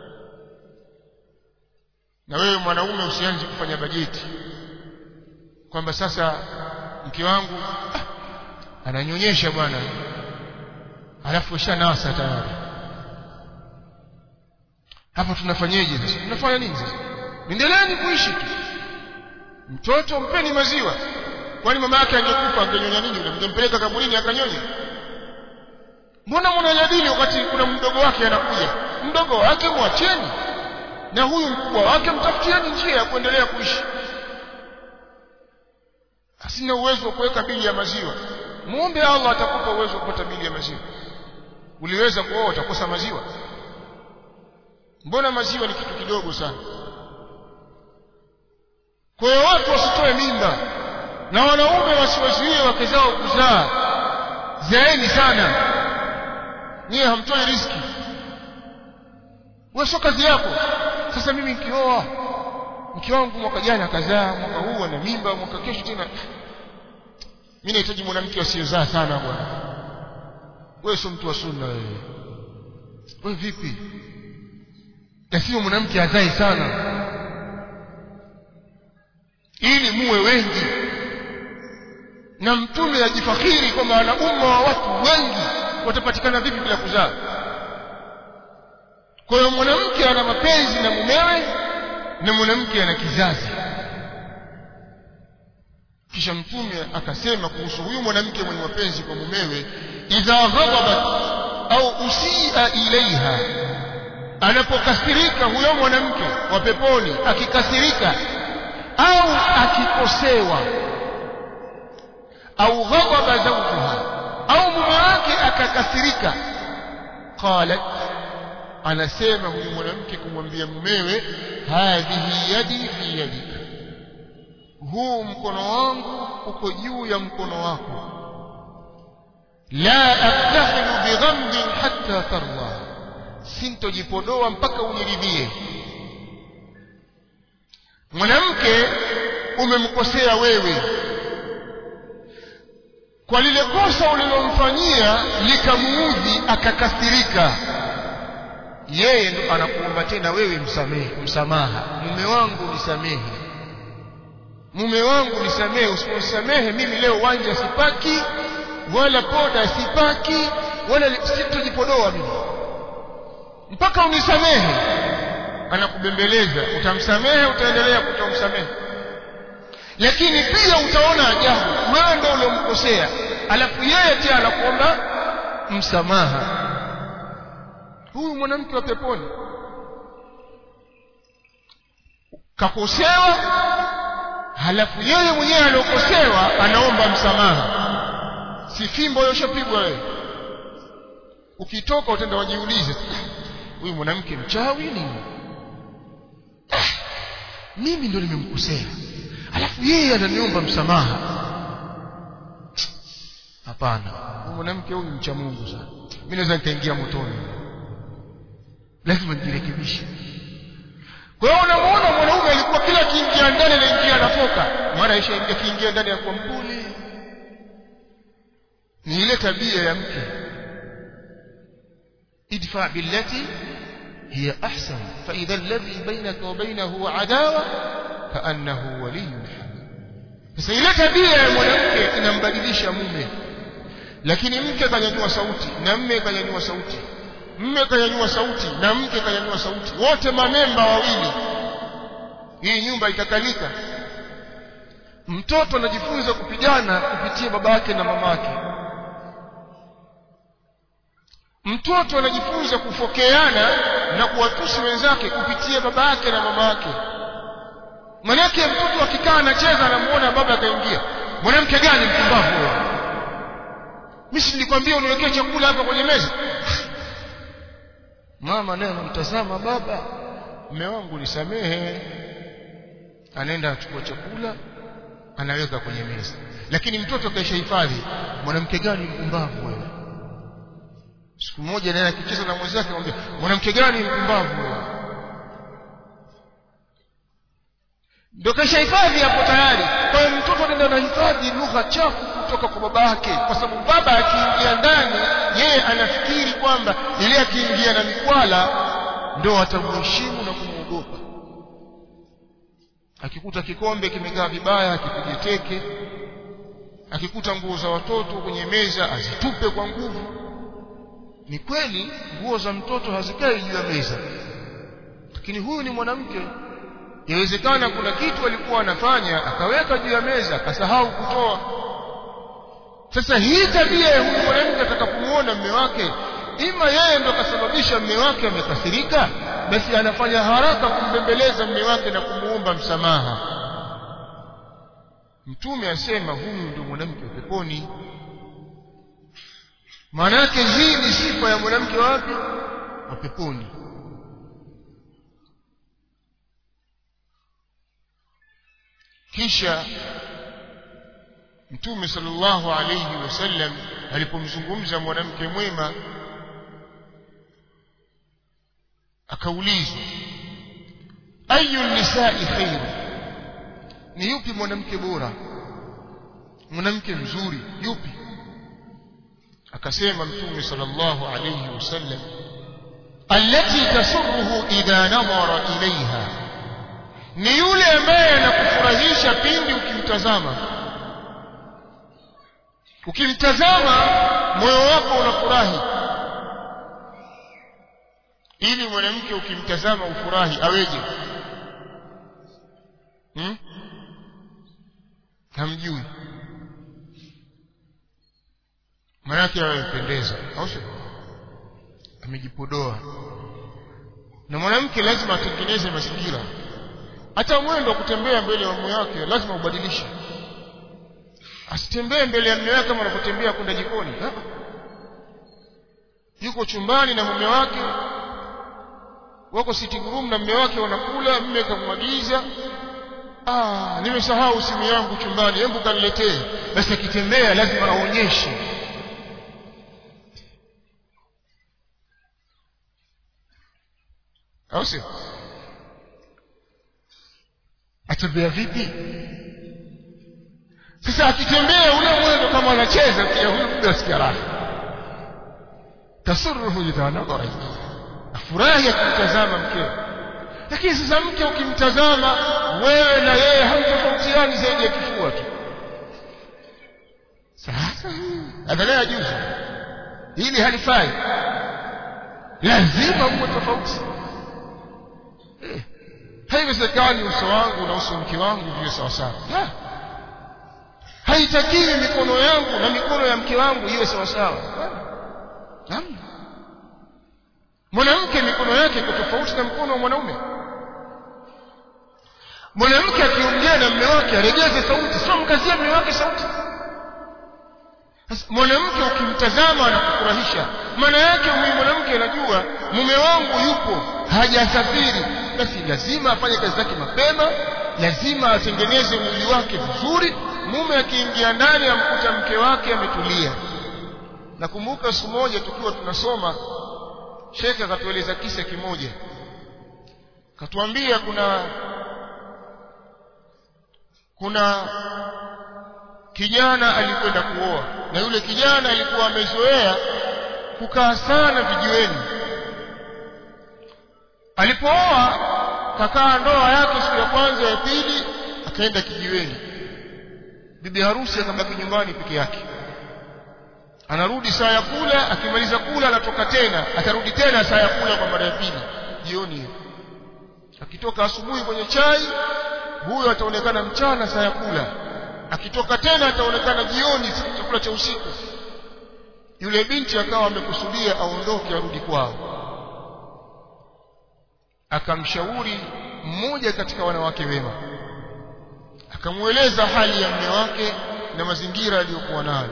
na wewe mwanaume usianze kufanya bajeti kwamba sasa mke wangu ah, ananyonyesha bwana alafu ushanasa tayari hapa tunafanyeje sasa tunafanya nini sasa endeleeni kuishi tu mtoto mpeni maziwa kwani mama yake angekufa angenyonya nini yule mngempeleka kaburini akanyonya mbona mnajadili wakati kuna mdogo wake anakuja mdogo wake mwacheni na huyu mkubwa wake mtafutieni njia ya kuendelea kuishi asina uwezo wa kuweka bili ya maziwa muombe Allah atakupa uwezo wa kupata bili ya maziwa uliweza kuoa utakosa maziwa mbona maziwa ni kitu kidogo sana kwa hiyo watu wasitoe mimba na wanaume wasiwazuie wake zao kuzaa zaeni sana niye hamtoi riski wewe sio kazi yako sasa mimi nikioa mke wangu mwaka jana akazaa mwaka huu ana mimba mwaka kesho tena mimi nahitaji mwanamke asiyezaa sana bwana wewe sio mtu wa sunna wewe wewe vipi lazima mwanamke azae sana ili muwe wengi na mtume ajifakhiri kwamba ana umma wa watu wengi watapatikana vipi bila kuzaa kwa hiyo mwanamke ana mapenzi na mumewe na mwanamke ana kizazi kisha mtume akasema kuhusu huyu mwanamke mwenye mapenzi kwa mumewe idha ghadabat au usia ilaiha anapokasirika huyo mwanamke wa peponi akikasirika au akikosewa au ghadaba zawjuha au mume wake akakasirika qalat anasema huyu mwanamke kumwambia mumewe hadhihi yadi fi yadika huu mkono wangu uko juu ya mkono wako la aktahilu bighamdin hatta tarda sintojipodoa mpaka uniridhie mwanamke umemkosea wewe kwa lile kosa ulilomfanyia likamuudhi akakasirika yeye ndo anakuomba tena wewe msamehe msamaha mume wangu nisamehe mume wangu nisamehe usiponisamehe mimi leo wanja sipaki wala poda sipaki wala sitojipodoa mimi mpaka unisamehe anakubembeleza utamsamehe utaendelea kutomsamehe lakini pia utaona ajabu wewe ndio uliomkosea alafu yeye pia anakuomba msamaha huyu mwanamke wa peponi kakosewa halafu yeye mwenyewe aliokosewa anaomba msamaha si fimbo yoshapigwa wewe ukitoka utaenda wajiulize huyu mwanamke mchawi nini mimi ndo nimemkosea alafu yeye ananiomba msamaha hapana huyu mwanamke huyu mcha Mungu sana mimi naweza nikaingia motoni lazima nijirekebishe kwa hiyo unamuona mwanaume alikuwa kila kiingia ndani anaingia anatoka maana aisha ingia kiingia ndani ya kwa mpuli ni ile tabia ya mke idfa billati hiya ahsan fa idha alladhi bainaka wa bainahu adawa kaannahu waliyyun hamid sasa ile tabia ya mwanamke inambadilisha mume lakini mke kanyanyua sauti na mme kanyanyua sauti mme kanyanyua sauti na mke kanyanyua sauti wote mamemba wawili hii nyumba itakalika mtoto anajifunza kupigana kupitia baba yake na mama yake mtoto anajifunza kufokeana na kuwatusi wenzake kupitia baba yake na mama yake manake mtoto akikaa anacheza anamuona baba akaingia mwanamke gani mpumbavu wewe mimi nilikwambia uniwekee chakula hapa kwenye meza mama naye anamtazama baba mume wangu nisamehe anaenda achukua chakula anaweka kwenye meza lakini mtoto kaisha hifadhi mwanamke gani mpumbavu wewe siku moja naye akicheza na mwenzake anamwambia mwanamke gani mpumbavu wewe ndio kaisha hifadhi hapo tayari kwa hiyo mtoto anaenda na hifadhi lugha chafu kutoka kwa baba yake kwa sababu baba akiingia ndani yeye anafikiri kwamba ile akiingia na mikwala ndio atamheshimu na kumwogopa akikuta kikombe kimekaa vibaya akipige teke akikuta nguo za watoto kwenye meza azitupe kwa nguvu ni kweli nguo za mtoto hazikai juu ya meza lakini huyu ni mwanamke yawezekana kuna kitu alikuwa anafanya akaweka juu ya meza akasahau kutoa sasa hii tabia ya huyu mwanamke atakapomuona mme wake ima yeye ndo akasababisha mme wake amekasirika basi anafanya haraka kumbembeleza mme wake na kumuomba msamaha mtume asema huyu ndio mwanamke wa peponi maana yake hii ni sifa ya mwanamke wapi wa peponi kisha mtume sallallahu alayhi wasallam alipomzungumza mwanamke mwema akaulizwa ayu nisai khairu ni yupi mwanamke bora mwanamke mzuri yupi akasema mtume sallallahu alayhi wasallam allati tasurruhu idha nadhara ilaiha ni yule ambaye anakufurahisha pindi ukimtazama ukimtazama moyo wako unafurahi ili mwanamke ukimtazama ufurahi aweje hmm? hamjui manake amependeza au sio amejipodoa na mwanamke lazima atengeneze mazingira hata mwendo wa kutembea mbele ya mume wake lazima ubadilishe asitembee mbele ya mume wake kama anavyotembea kwenda jikoni ha? yuko chumbani na mume wake wako sitting room na mume wake wanakula mume kamwagiza ah nimesahau simu yangu chumbani hebu kaniletee basi akitembea lazima aonyeshe au sio atembea vipi sasa akitembea ule mwendo kama anacheza pia huyu mtu asikia raha tasurruhu idha nadhara afurahi akimtazama mkeo lakini sasa mke ukimtazama wewe na yeye hamtofautiani zaidi ya kifua tu sasa adhalea juzi hili halifai lazima uwe tofauti eh. haiwezekani uso wangu na uso mke wangu viwe sawasawa haitakiwi mikono yangu na mikono ya mke wangu iwe sawasawa namna mwanamke mikono yake iko tofauti na mkono wa mwanaume mwanamke akiongea na mume wake aregeze sauti sio mkazie mume wake sauti mwanamke ukimtazama anakufurahisha maana yake huyu mwanamke anajua mume wangu yupo hajasafiri basi lazima afanye kazi zake mapema lazima atengeneze mwili wake vizuri mume akiingia ndani amkuta mke wake ametulia nakumbuka siku moja tukiwa tunasoma shekhe akatueleza kisa kimoja katuambia kuna kuna kijana alikwenda kuoa na yule kijana alikuwa amezoea kukaa sana vijiweni alipooa kakaa ndoa yake siku ya kwanza ya pili akaenda kijiweni bibi harusi akabaki nyumbani peke yake anarudi saa ya kula akimaliza kula anatoka tena atarudi tena saa ya kula kwa mara ya pili jioni hiyo akitoka asubuhi kwenye chai huyo ataonekana mchana saa ya kula akitoka tena ataonekana jioni chakula cha usiku yule binti akawa amekusudia aondoke arudi kwao akamshauri mmoja katika wanawake wema akamweleza hali ya mume wake na mazingira aliyokuwa nayo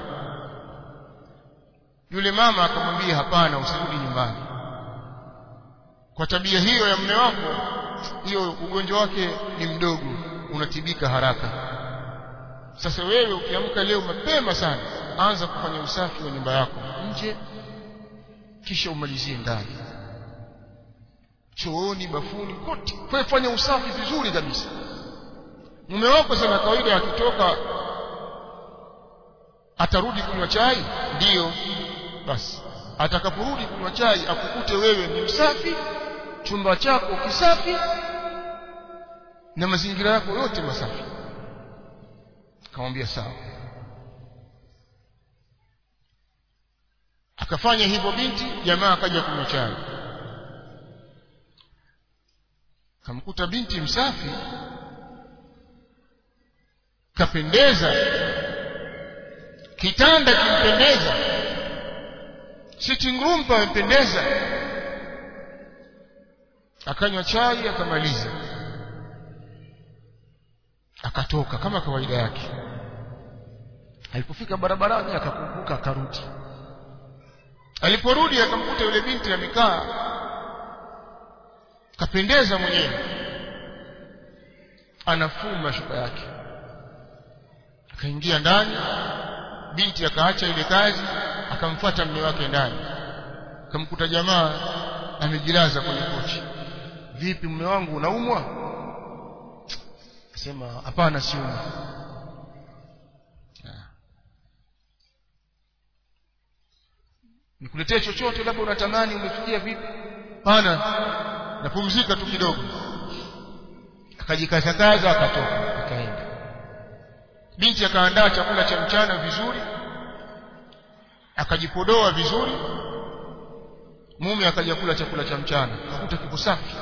yule mama akamwambia hapana usirudi nyumbani kwa tabia hiyo ya mume wako hiyo ugonjwa wake ni mdogo unatibika haraka sasa wewe ukiamka leo mapema sana anza kufanya usafi wa nyumba yako nje kisha umalizie ndani chooni bafuni kote kwa fanya usafi vizuri kabisa mume wako sana kawaida akitoka atarudi kunywa chai ndiyo basi atakaporudi kunywa chai akukute wewe ni msafi chumba chako kisafi na mazingira yako yote masafi akamwambia sawa akafanya hivyo binti jamaa akaja kunywa chai kamkuta binti msafi kapendeza kitanda kimpendeza sitting room pamependeza akanywa chai akamaliza akatoka kama kawaida yake alipofika barabarani akakumbuka akarudi aliporudi akamkuta yule binti amekaa kapendeza mwenyewe anafuma shuka yake akaingia ndani binti akaacha ile kazi akamfuata mume wake ndani akamkuta jamaa amejilaza kwenye kochi vipi mume wangu unaumwa akasema hapana siumi nikuletee chochote labda unatamani umefikia vipi hapana napumzika tu kidogo akajikazakaza akatoka akaenda binti akaandaa chakula cha mchana vizuri akajipodoa vizuri mume akaja kula chakula cha mchana akakuta kiko safi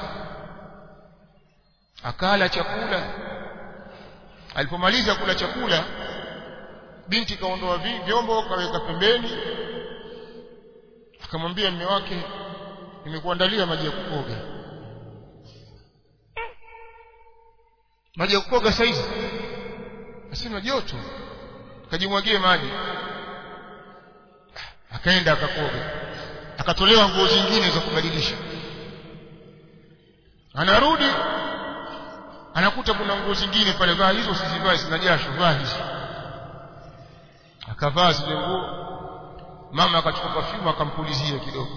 akala chakula alipomaliza kula chakula binti kaondoa vyombo kaweka pembeni akamwambia mume wake nimekuandalia maji ya kukoga maji ya kukoga saizi asema joto akajimwagie maji akaenda akakoga akatolewa nguo zingine za kubadilisha anarudi anakuta kuna nguo zingine pale vaa hizo usizivae zina jasho vaa hizo akavaa zile nguo mama akachukua perfume akampulizia kidogo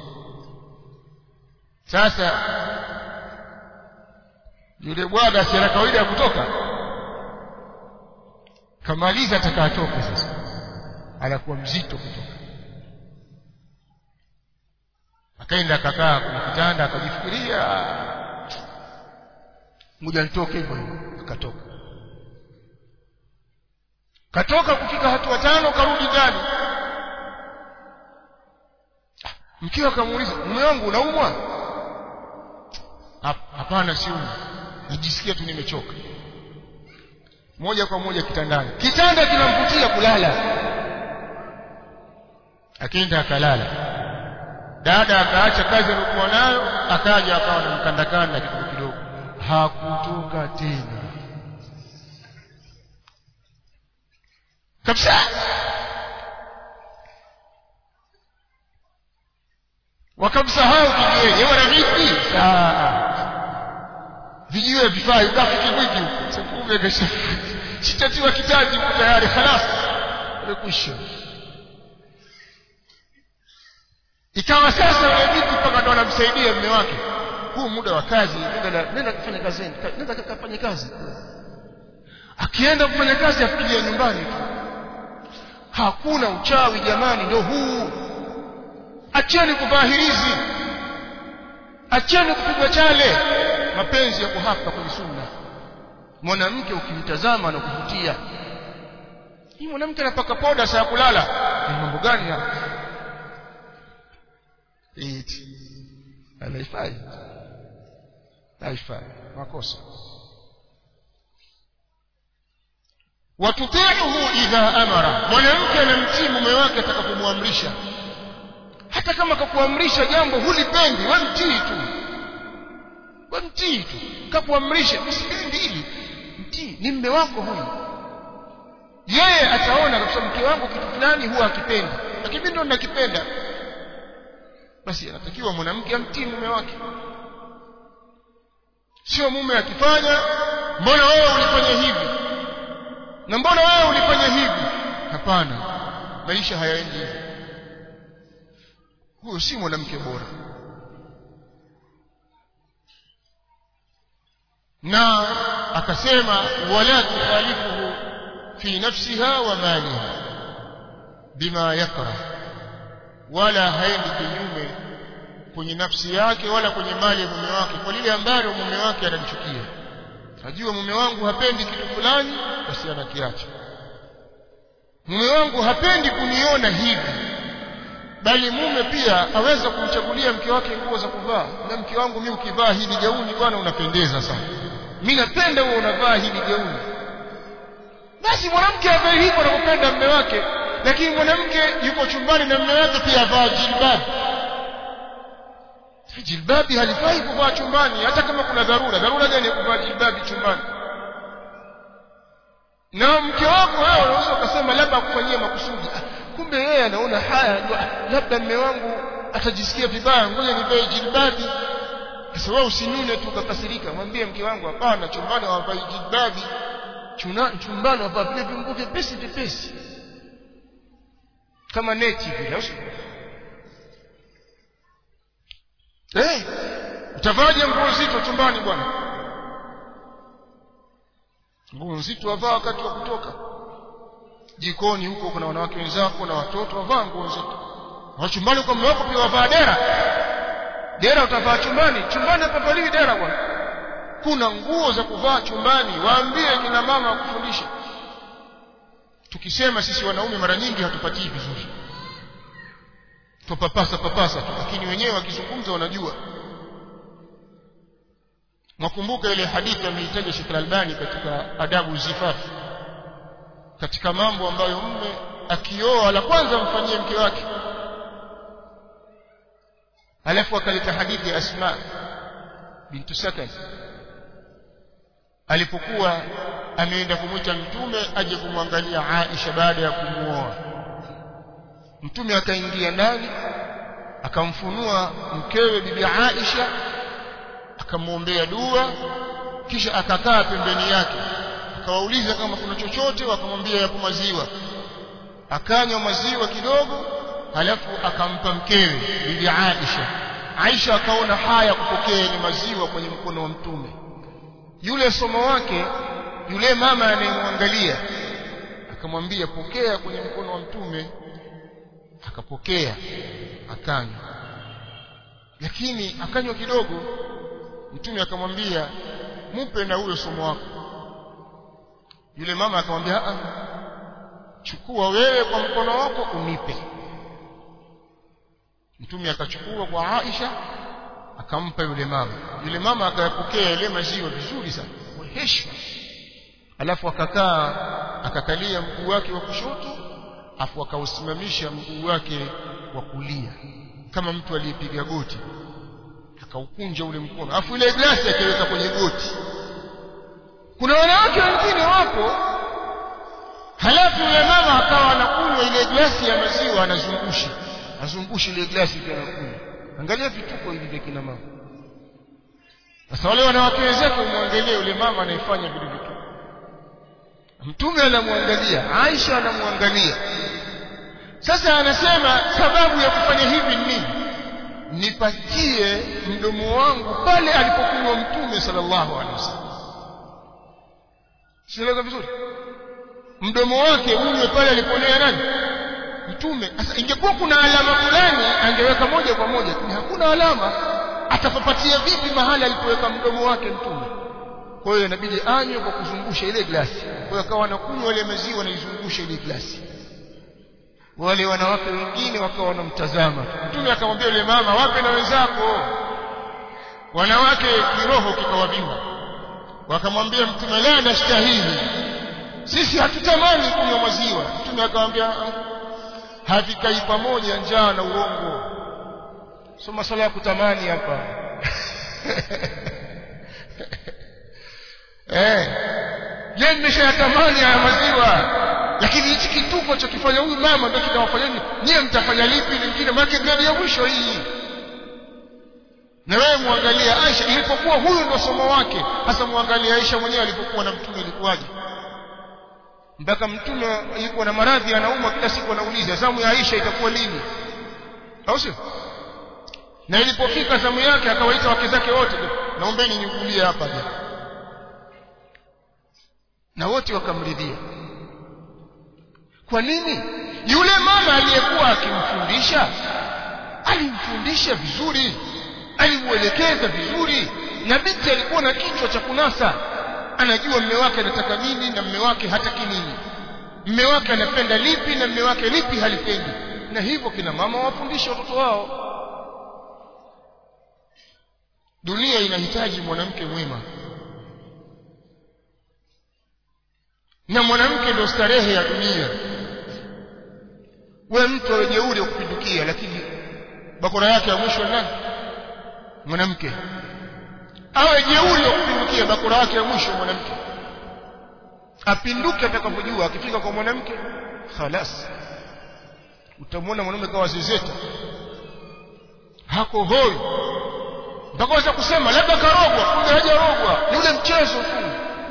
sasa yule bwana si ana kawaida ya kutoka kamaliza atakatoka sasa anakuwa mzito kutoka akaenda akakaa kwenye kitanda akajifikiria ngoja nitoke hivyo hivyo akatoka katoka kufika hatua tano karudi ndani mkiwa akamuuliza mume wangu unaumwa hapana siumwi najisikia tu nimechoka moja kwa moja kitandani kitanda kinamvutia kulala akaenda akalala dada akaacha kazi aliyokuwa nayo akaja akawa na mkandakanda kidogo kidogo hakutoka tena kabisa wakamsahau kijiweni wana vipi vijiwe vifai ukafiki mwingi huko sekumbe kesha sitatiwa kitaji huko tayari khalas imekwisha ikawa sasa yule binti mpaka ndo anamsaidia mume wake huu muda wa kazi nenda nenda kufanya kazi nenda kafanye kazi akienda kufanya kazi afikiria nyumbani tu hakuna uchawi jamani ndio huu acheni kuvaa hirizi acheni kupigwa chale mapenzi yako hapa kwenye sunna mwanamke ukimtazama na kuvutia hii mwanamke anapaka poda saa ya kulala ni mambo gani hapa eti anaifai haifai makosa watutiuhu idha amara mwanamke anamtii mume wake atakapomwamrisha hata kama kakuamrisha jambo hulipendi wamtii tu wamtii tu kakuamrisha usipendi hili mtii ni mme wako huyu yeye ataona kabisa mke wangu kitu fulani huwa akipendi lakini mimi ndo nakipenda basi anatakiwa mwanamke amtii mume wake sio mume akifanya mbona wewe ulifanya hivi na mbona wewe ulifanya hivi hapana maisha hayaendi hivyo huyo si mwanamke bora na akasema wala tukhalifuhu fi nafsiha wa maliha bima yakrah wala haendi kinyume kwenye nafsi yake wala kwenye mali ya mume wake kwa lile ambalo mume wake analichukia najua mume wangu hapendi kitu fulani basi anakiacha mume wangu hapendi kuniona hivi bali mume pia aweza kumchagulia mke wake nguo za kuvaa na mke wangu mimi ukivaa hili gauni bwana unapendeza sana mimi napenda wewe unavaa hili gauni basi mwanamke avae hivyo anapopenda mume wake lakini mwanamke yuko chumbani na mume wake pia avaa jilbabi jilbabi halifai kuvaa chumbani hata kama kuna dharura dharura gani ya kuvaa jilbabi chumbani na mke wako wewe unaweza ukasema labda akufanyia makusudi kumbe yeye anaona haya labda mme wangu atajisikia vibaya ngoja nivae jilbabi sasa wewe usinune tu ukakasirika mwambie mke wangu hapana chumbani hawavai jilbabi chumbani wavaa vile vinguo vyepesi vyepesi kama neti vile eh utavaje nguo zito chumbani bwana nguo nzito wavaa wakati wa kutoka jikoni huko kuna wanawake wenzako na watoto wavaa nguo nzito na chumbani kwa mume wako pia wavaa dera dera utavaa chumbani chumbani hapavaliwi dera bwana kuna nguo za kuvaa chumbani waambie kina mama wakufundishe tukisema sisi wanaume mara nyingi hatupatii vizuri tupapasa papasa tu lakini wenyewe wakizungumza wanajua mwakumbuka ile hadithi ameitaja Sheikh Al-Albani katika adabu zifafu katika mambo ambayo mme akioa la kwanza mfanyie mke wake alafu akaleta hadithi ya Asma bintu Sakan alipokuwa ameenda kumwita mtume aje kumwangalia Aisha baada ya kumuoa mtume akaingia ndani akamfunua mkewe bibi Aisha akamwombea dua kisha akakaa pembeni yake akawauliza kama kuna chochote wakamwambia yapo maziwa akanywa maziwa kidogo halafu akampa mkewe bibi Aisha Aisha akaona haya kupokea ile maziwa kwenye mkono wa mtume yule somo wake yule mama anayemwangalia akamwambia pokea kwenye mkono wa mtume akapokea akanywa lakini akanywa kidogo mtume akamwambia mupe na huyo somo wako yule mama akamwambia a chukua wewe kwa mkono wako unipe mtume akachukua kwa Aisha akampa yule mama yule mama akayapokea ile maziwa vizuri sana kwa heshima alafu akakaa akakalia mguu wake wa kushoto afu akausimamisha mguu wake wa kulia kama mtu aliyepiga goti akaukunja ule mkono afu ile glasi akaiweka kwenye goti kuna wanawake wengine wapo halafu yule mama akawa anakunywa ile glasi ya maziwa anazungusha azungusha ile glasi pia anakunywa angalia vituko hivi vya kina mama sasa wale wanawake wenzake umwangalie yule mama anayefanya vile vitu mtume anamwangalia Aisha anamwangalia sasa anasema sababu ya kufanya hivi ni nini nipatie mdomo wangu pale alipokuwa mtume sallallahu alaihi wasallam sieleza vizuri mdomo wake unywe pale aliponea nani mtume sasa ingekuwa kuna alama fulani angeweka moja kwa moja lakini hakuna alama atapapatia vipi mahali alipoweka mdomo wake mtume kwa hiyo inabidi anywe kwa kuzungusha ile glasi kwa hiyo akawa anakunywa ile maziwa naizungusha ile glasi wale wanawake wengine wakawa wanamtazama mtume akamwambia yule mama wape na wenzako wanawake kiroho kikawabiwa wakamwambia mtume la nastahili sisi hatutamani kunywa maziwa mtume akamwambia havikai pamoja njaa na uongo so masala ya kutamani hapa eh je nimeshayatamani haya maziwa lakini hichi kituko cha kifanya huyu mama ndio kinawafanyeni nyie mtafanya lipi lingine maana grade ya mwisho hii na wewe muangalie Aisha ilipokuwa huyu ndo somo wake hasa muangalie Aisha mwenyewe alipokuwa na mtume ilikuwaje mpaka mtume yuko na maradhi anaumwa kila siku anauliza zamu ya Aisha itakuwa lini au sio na ilipofika zamu yake akawaita wake zake wote naombeni niugulie hapa je na wote wakamridhia kwa nini yule mama aliyekuwa akimfundisha alimfundisha vizuri alimuelekeza vizuri na binti alikuwa na kichwa cha kunasa anajua mme wake anataka nini na mme wake hataki nini mme wake anapenda lipi na mme wake lipi halipendi na hivyo kina mama wafundishe watoto wao dunia inahitaji mwanamke mwema na mwanamke ndio starehe ya dunia we mtu awe jeuri wa kupindukia lakini bakora yake ya mwisho nani mwanamke awe jeuri wa kupindukia bakora yake ya mwisho mwanamke apinduke atakapojua akifika kwa mwanamke khalas utamwona mwanaume kawa zezeta hako hoi mpaka waweza kusema labda karogwa kumbe hajarogwa ni ule mchezo tu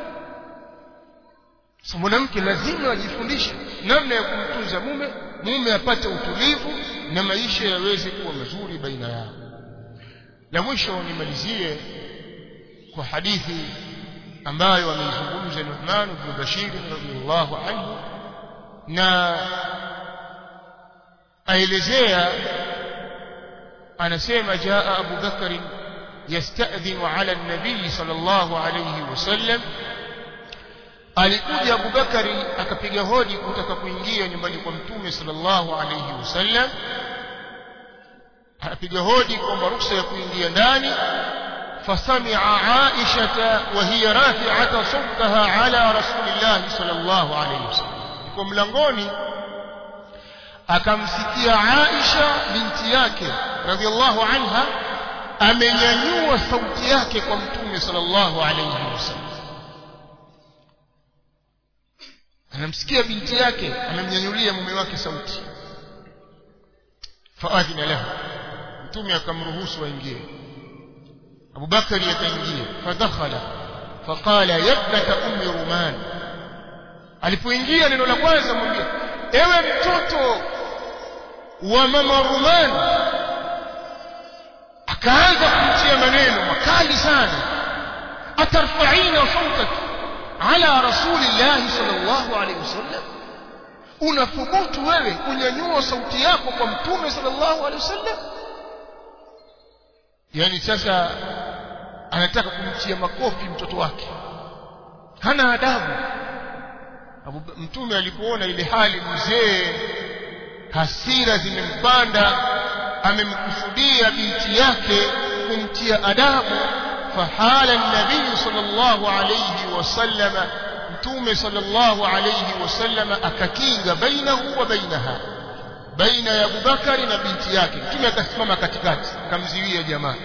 so mwanamke lazima ajifundishe namna ya kumtunza mume mume apate utulivu na maisha yaweze kuwa mazuri baina yao la mwisho nimalizie kwa hadithi ambayo ameizungumza Nu'man ibn Bashir radhiyallahu anhu na aelezea anasema jaa Abu Bakr yasta'dhinu ala an-nabi sallallahu alayhi wasallam alikuja Abu Bakari akapiga hodi kutaka kuingia nyumbani kwa mtume sallallahu alayhi wasallam akapiga hodi kwamba ruksa ya kuingia ndani فسمع عائشة وهي رافعة صوتها على رسول الله صلى الله عليه وسلم يكون ملangoni akamsikia Aisha binti yake radhiallahu anha amenyanyua sauti yake kwa mtume sallallahu alayhi wasallam anamsikia binti yake amemnyanyulia mume wake sauti faadhina lahu mtume akamruhusu aingie Abu Bakari akaingia fadakhala faqala yabnata ummi ruman alipoingia neno la kwanza mwambie ewe mtoto wa mama ruman akaanza kumtia maneno makali sana atarfa'ina sautak ala rasulillahi sallallahu alaihi wasallam unathubutu wewe kunyanyua sauti yako kwa mtume sallallahu alaihi wasallam yani sasa anataka kumtia makofi mtoto wake hana adabu Abu, mtume alipoona ile hali mzee hasira zimempanda amemkusudia binti yake kumtia adabu fahala nabii sallallahu alayhi wasallam mtume sallallahu alayhi wasallam akakinga bainahu wa bainaha baina ya Abubakari na binti yake mtume akasimama katikati akamziwia jamaa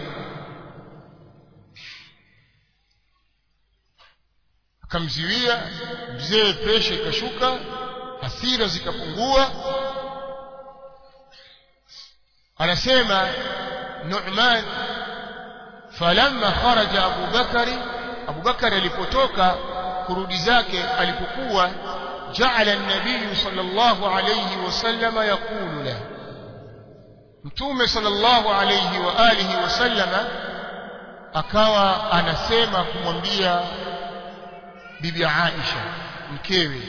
akamziwia mzee presha ikashuka hasira zikapungua anasema Nu'man falamma kharaja Abu Bakari Abu Bakari alipotoka kurudi zake alipokuwa جعل النبي صلى الله عليه وسلم يقول له متومه صلى الله عليه واله وسلم akawa anasema kumwambia bibi Aisha mkewe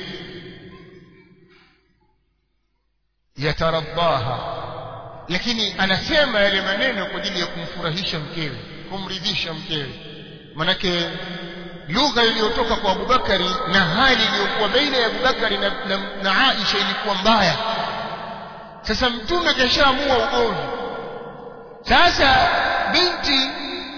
yataraddaha lakini anasema yale maneno kwa ajili ya kumfurahisha mkewe kumridhisha mkewe manake lugha iliyotoka kwa Abubakari na hali iliyokuwa baina ya Abubakari na, na, na Aisha ilikuwa mbaya sasa mtume kashaamua ugomvi sasa binti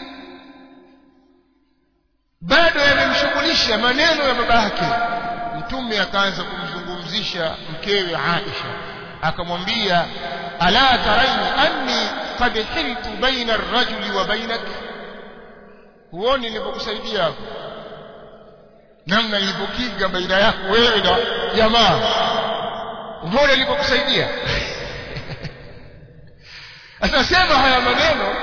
bado yamemshughulisha maneno ya baba yake mtume akaanza kumzungumzisha mkewe Aisha akamwambia ala taraini anni qad hiltu baina ar-rajuli wa bainak huoni nilipokusaidia hapo namna nilipokinga baina yako wewe na jamaa umeona nilipokusaidia atasema haya maneno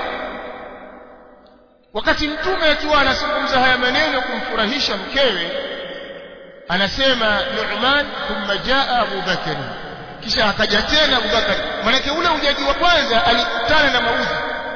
wakati mtume akiwa anazungumza haya maneno kumfurahisha mkewe anasema Nu'man thumma jaa Abu Bakr kisha akaja tena Abu Bakr manake ule ujaji wa kwanza alikutana na maudhi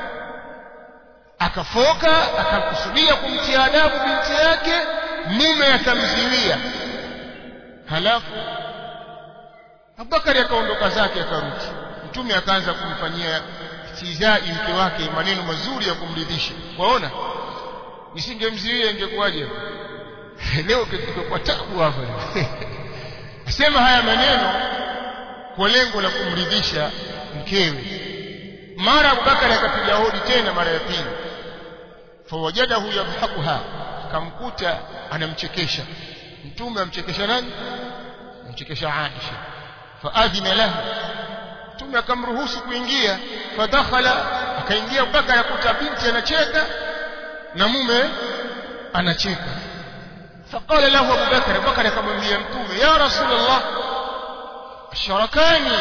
akafoka akakusudia kumtia adabu binti yake mume akamziwia halafu Abubakari akaondoka zake akarudi mtume akaanza kumfanyia istizai mke wake maneno mazuri ya kumridhisha waona nisingemziwia ingekuwaje leo kwa tabu hapa asema haya maneno kwa lengo la kumridhisha mkewe mara Abubakari akapiga hodi tena mara ya pili fawajadahu yadhakuha akamkuta anamchekesha mtume amchekesha nani amchekesha Aisha faadhina lahu mtume akamruhusu kuingia fadakhala akaingia Abubakar akuta binti anacheka na mume anacheka faqala lahu Abu Bakar Abu Bakar akamwambia mtume ya rasulullah sharakani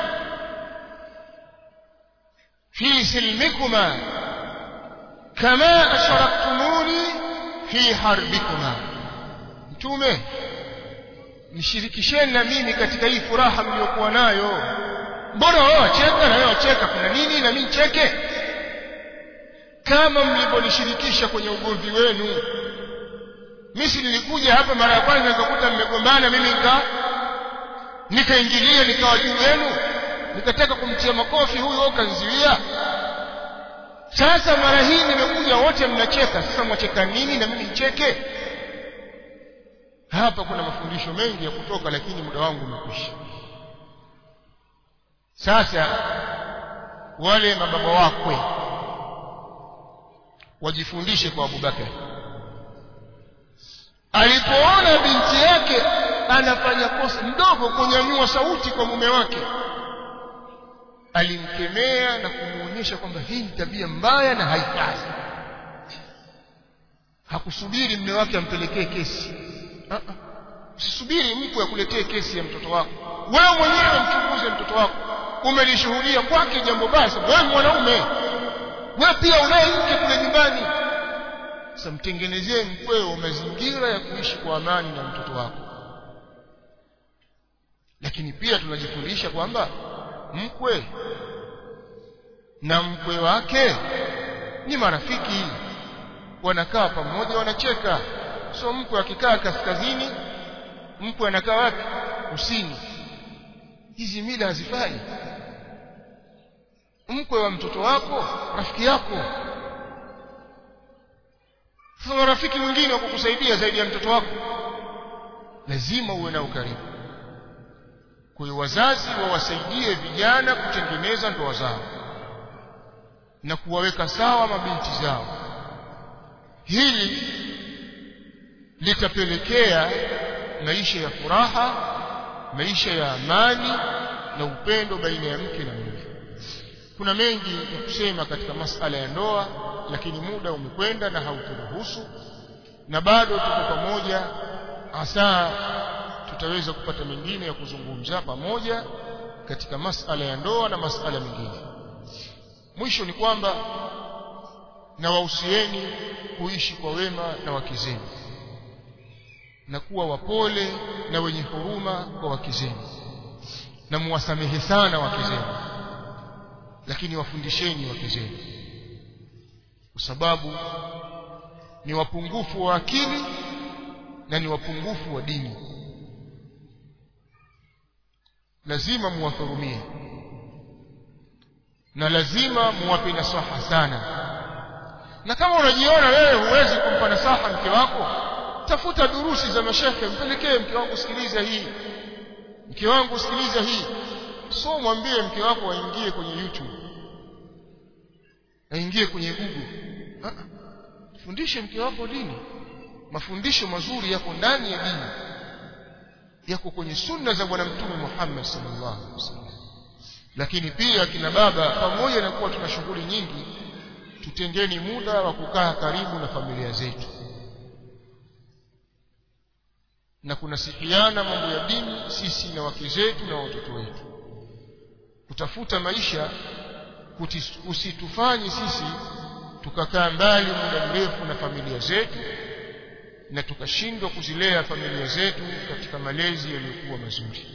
fi silmikuma kama asharaktumuni fi harbikuma mtume nishirikisheni na mimi katika hii furaha mliokuwa nayo mbona wao wacheka na wewe wacheka kuna nini na mimi cheke kama mlivyonishirikisha kwenye ugomvi wenu mimi si nilikuja hapa mara ya kwanza nikakuta mmegombana mimi nika nikaingilia nikawa juu yenu nikataka kumtia makofi huyo kanziwia sasa mara hii nimekuja wote mnacheka sasa mwacheka nini na mimi nicheke hapa kuna mafundisho mengi ya kutoka lakini muda wangu umekwisha sasa wale mababa wakwe wajifundishe kwa Abubakar alipoona binti yake anafanya kosa mdogo kunyanyua sauti kwa mume wake alimkemea na kumuonyesha kwamba hii ni tabia mbaya na haifai hakusubiri mume wake ampelekee kesi usisubiri mkwe akuletee kesi ya mtoto wako wewe mwenyewe mchunguze mtoto wako umelishuhudia kwake jambo baya wewe mwanaume wewe pia unaye mke kule nyumbani sasa mtengenezee mkweo mazingira ya kuishi kwa amani na mtoto wako lakini pia tunajifundisha kwamba mkwe na mkwe wake ni marafiki wanakaa pamoja wanacheka so mkwe akikaa kaskazini mkwe anakaa wapi kusini hizi mila hazifai mkwe wa mtoto wako rafiki yako sasa rafiki mwingine wa kukusaidia zaidi ya mtoto wako lazima uwe na ukaribu kwa hiyo wazazi wawasaidie vijana kutengeneza ndoa zao na kuwaweka sawa mabinti zao hili litapelekea maisha ya furaha maisha ya amani na upendo baina ya mke na mume kuna mengi ya kusema katika masala ya ndoa lakini muda umekwenda na hauturuhusu na bado tuko pamoja hasa tutaweza kupata mengine ya kuzungumza pamoja katika masala ya ndoa na masala mengine mwisho ni kwamba na wahusieni kuishi kwa wema na wake zenu na kuwa wapole na wenye huruma kwa wake zenu na muwasamehe sana wake zenu lakini wafundisheni wake zenu kwa sababu ni wapungufu wa akili na ni wapungufu wa dini lazima muwahurumie na lazima muwape nasaha sana na kama unajiona wewe huwezi kumpa nasaha mke wako tafuta durusi za mashekhe mpelekee mke wangu sikiliza hii mke wangu sikiliza hii so mwambie mke wako aingie kwenye youtube aingie kwenye google fundishe mke wako dini mafundisho mazuri yako ndani ya dini yako kwenye sunna za bwana mtume Muhammad sallallahu alaihi wasallam lakini pia kina baba pamoja na kuwa tuna shughuli nyingi tutengeni muda wa kukaa karibu na familia zetu na kunasihiana mambo ya dini sisi na wake zetu na watoto wetu kutafuta maisha usitufanye sisi tukakaa mbali muda mrefu na familia zetu na tukashindwa kuzilea familia zetu katika malezi yaliyokuwa mazuri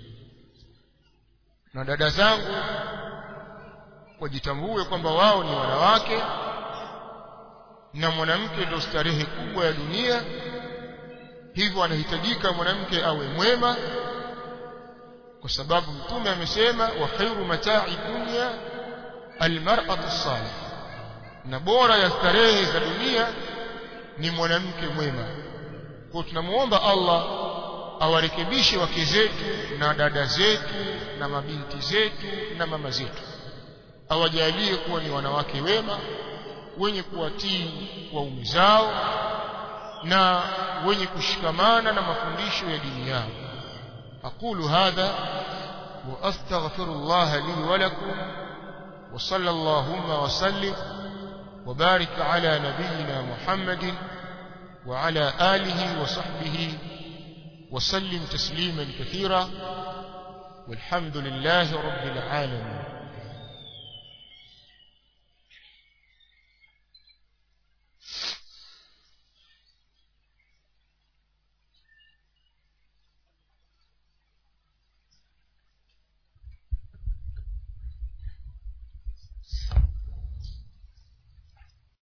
na dada zangu wajitambue kwamba wao ni wanawake na mwanamke ndio starehe kubwa ya dunia hivyo anahitajika mwanamke awe mwema kwa sababu mtume amesema wa khairu mata'i dunya almar'atu salih na bora ya starehe za dunia ni mwanamke mwema kwa tunamuomba Allah awarekebishe wake zetu na dada zetu na mabinti zetu na mama zetu awajalie kuwa ni wanawake wema wenye kuwatii waume zao na wenye kushikamana na mafundisho ya dini yao aqulu hadha wa astaghfirullah li wa lakum wa sallallahu wa sallim وبارك على نبينا محمد وعلى آله وصحبه وسلم تسليما كثيرا والحمد لله رب العالمين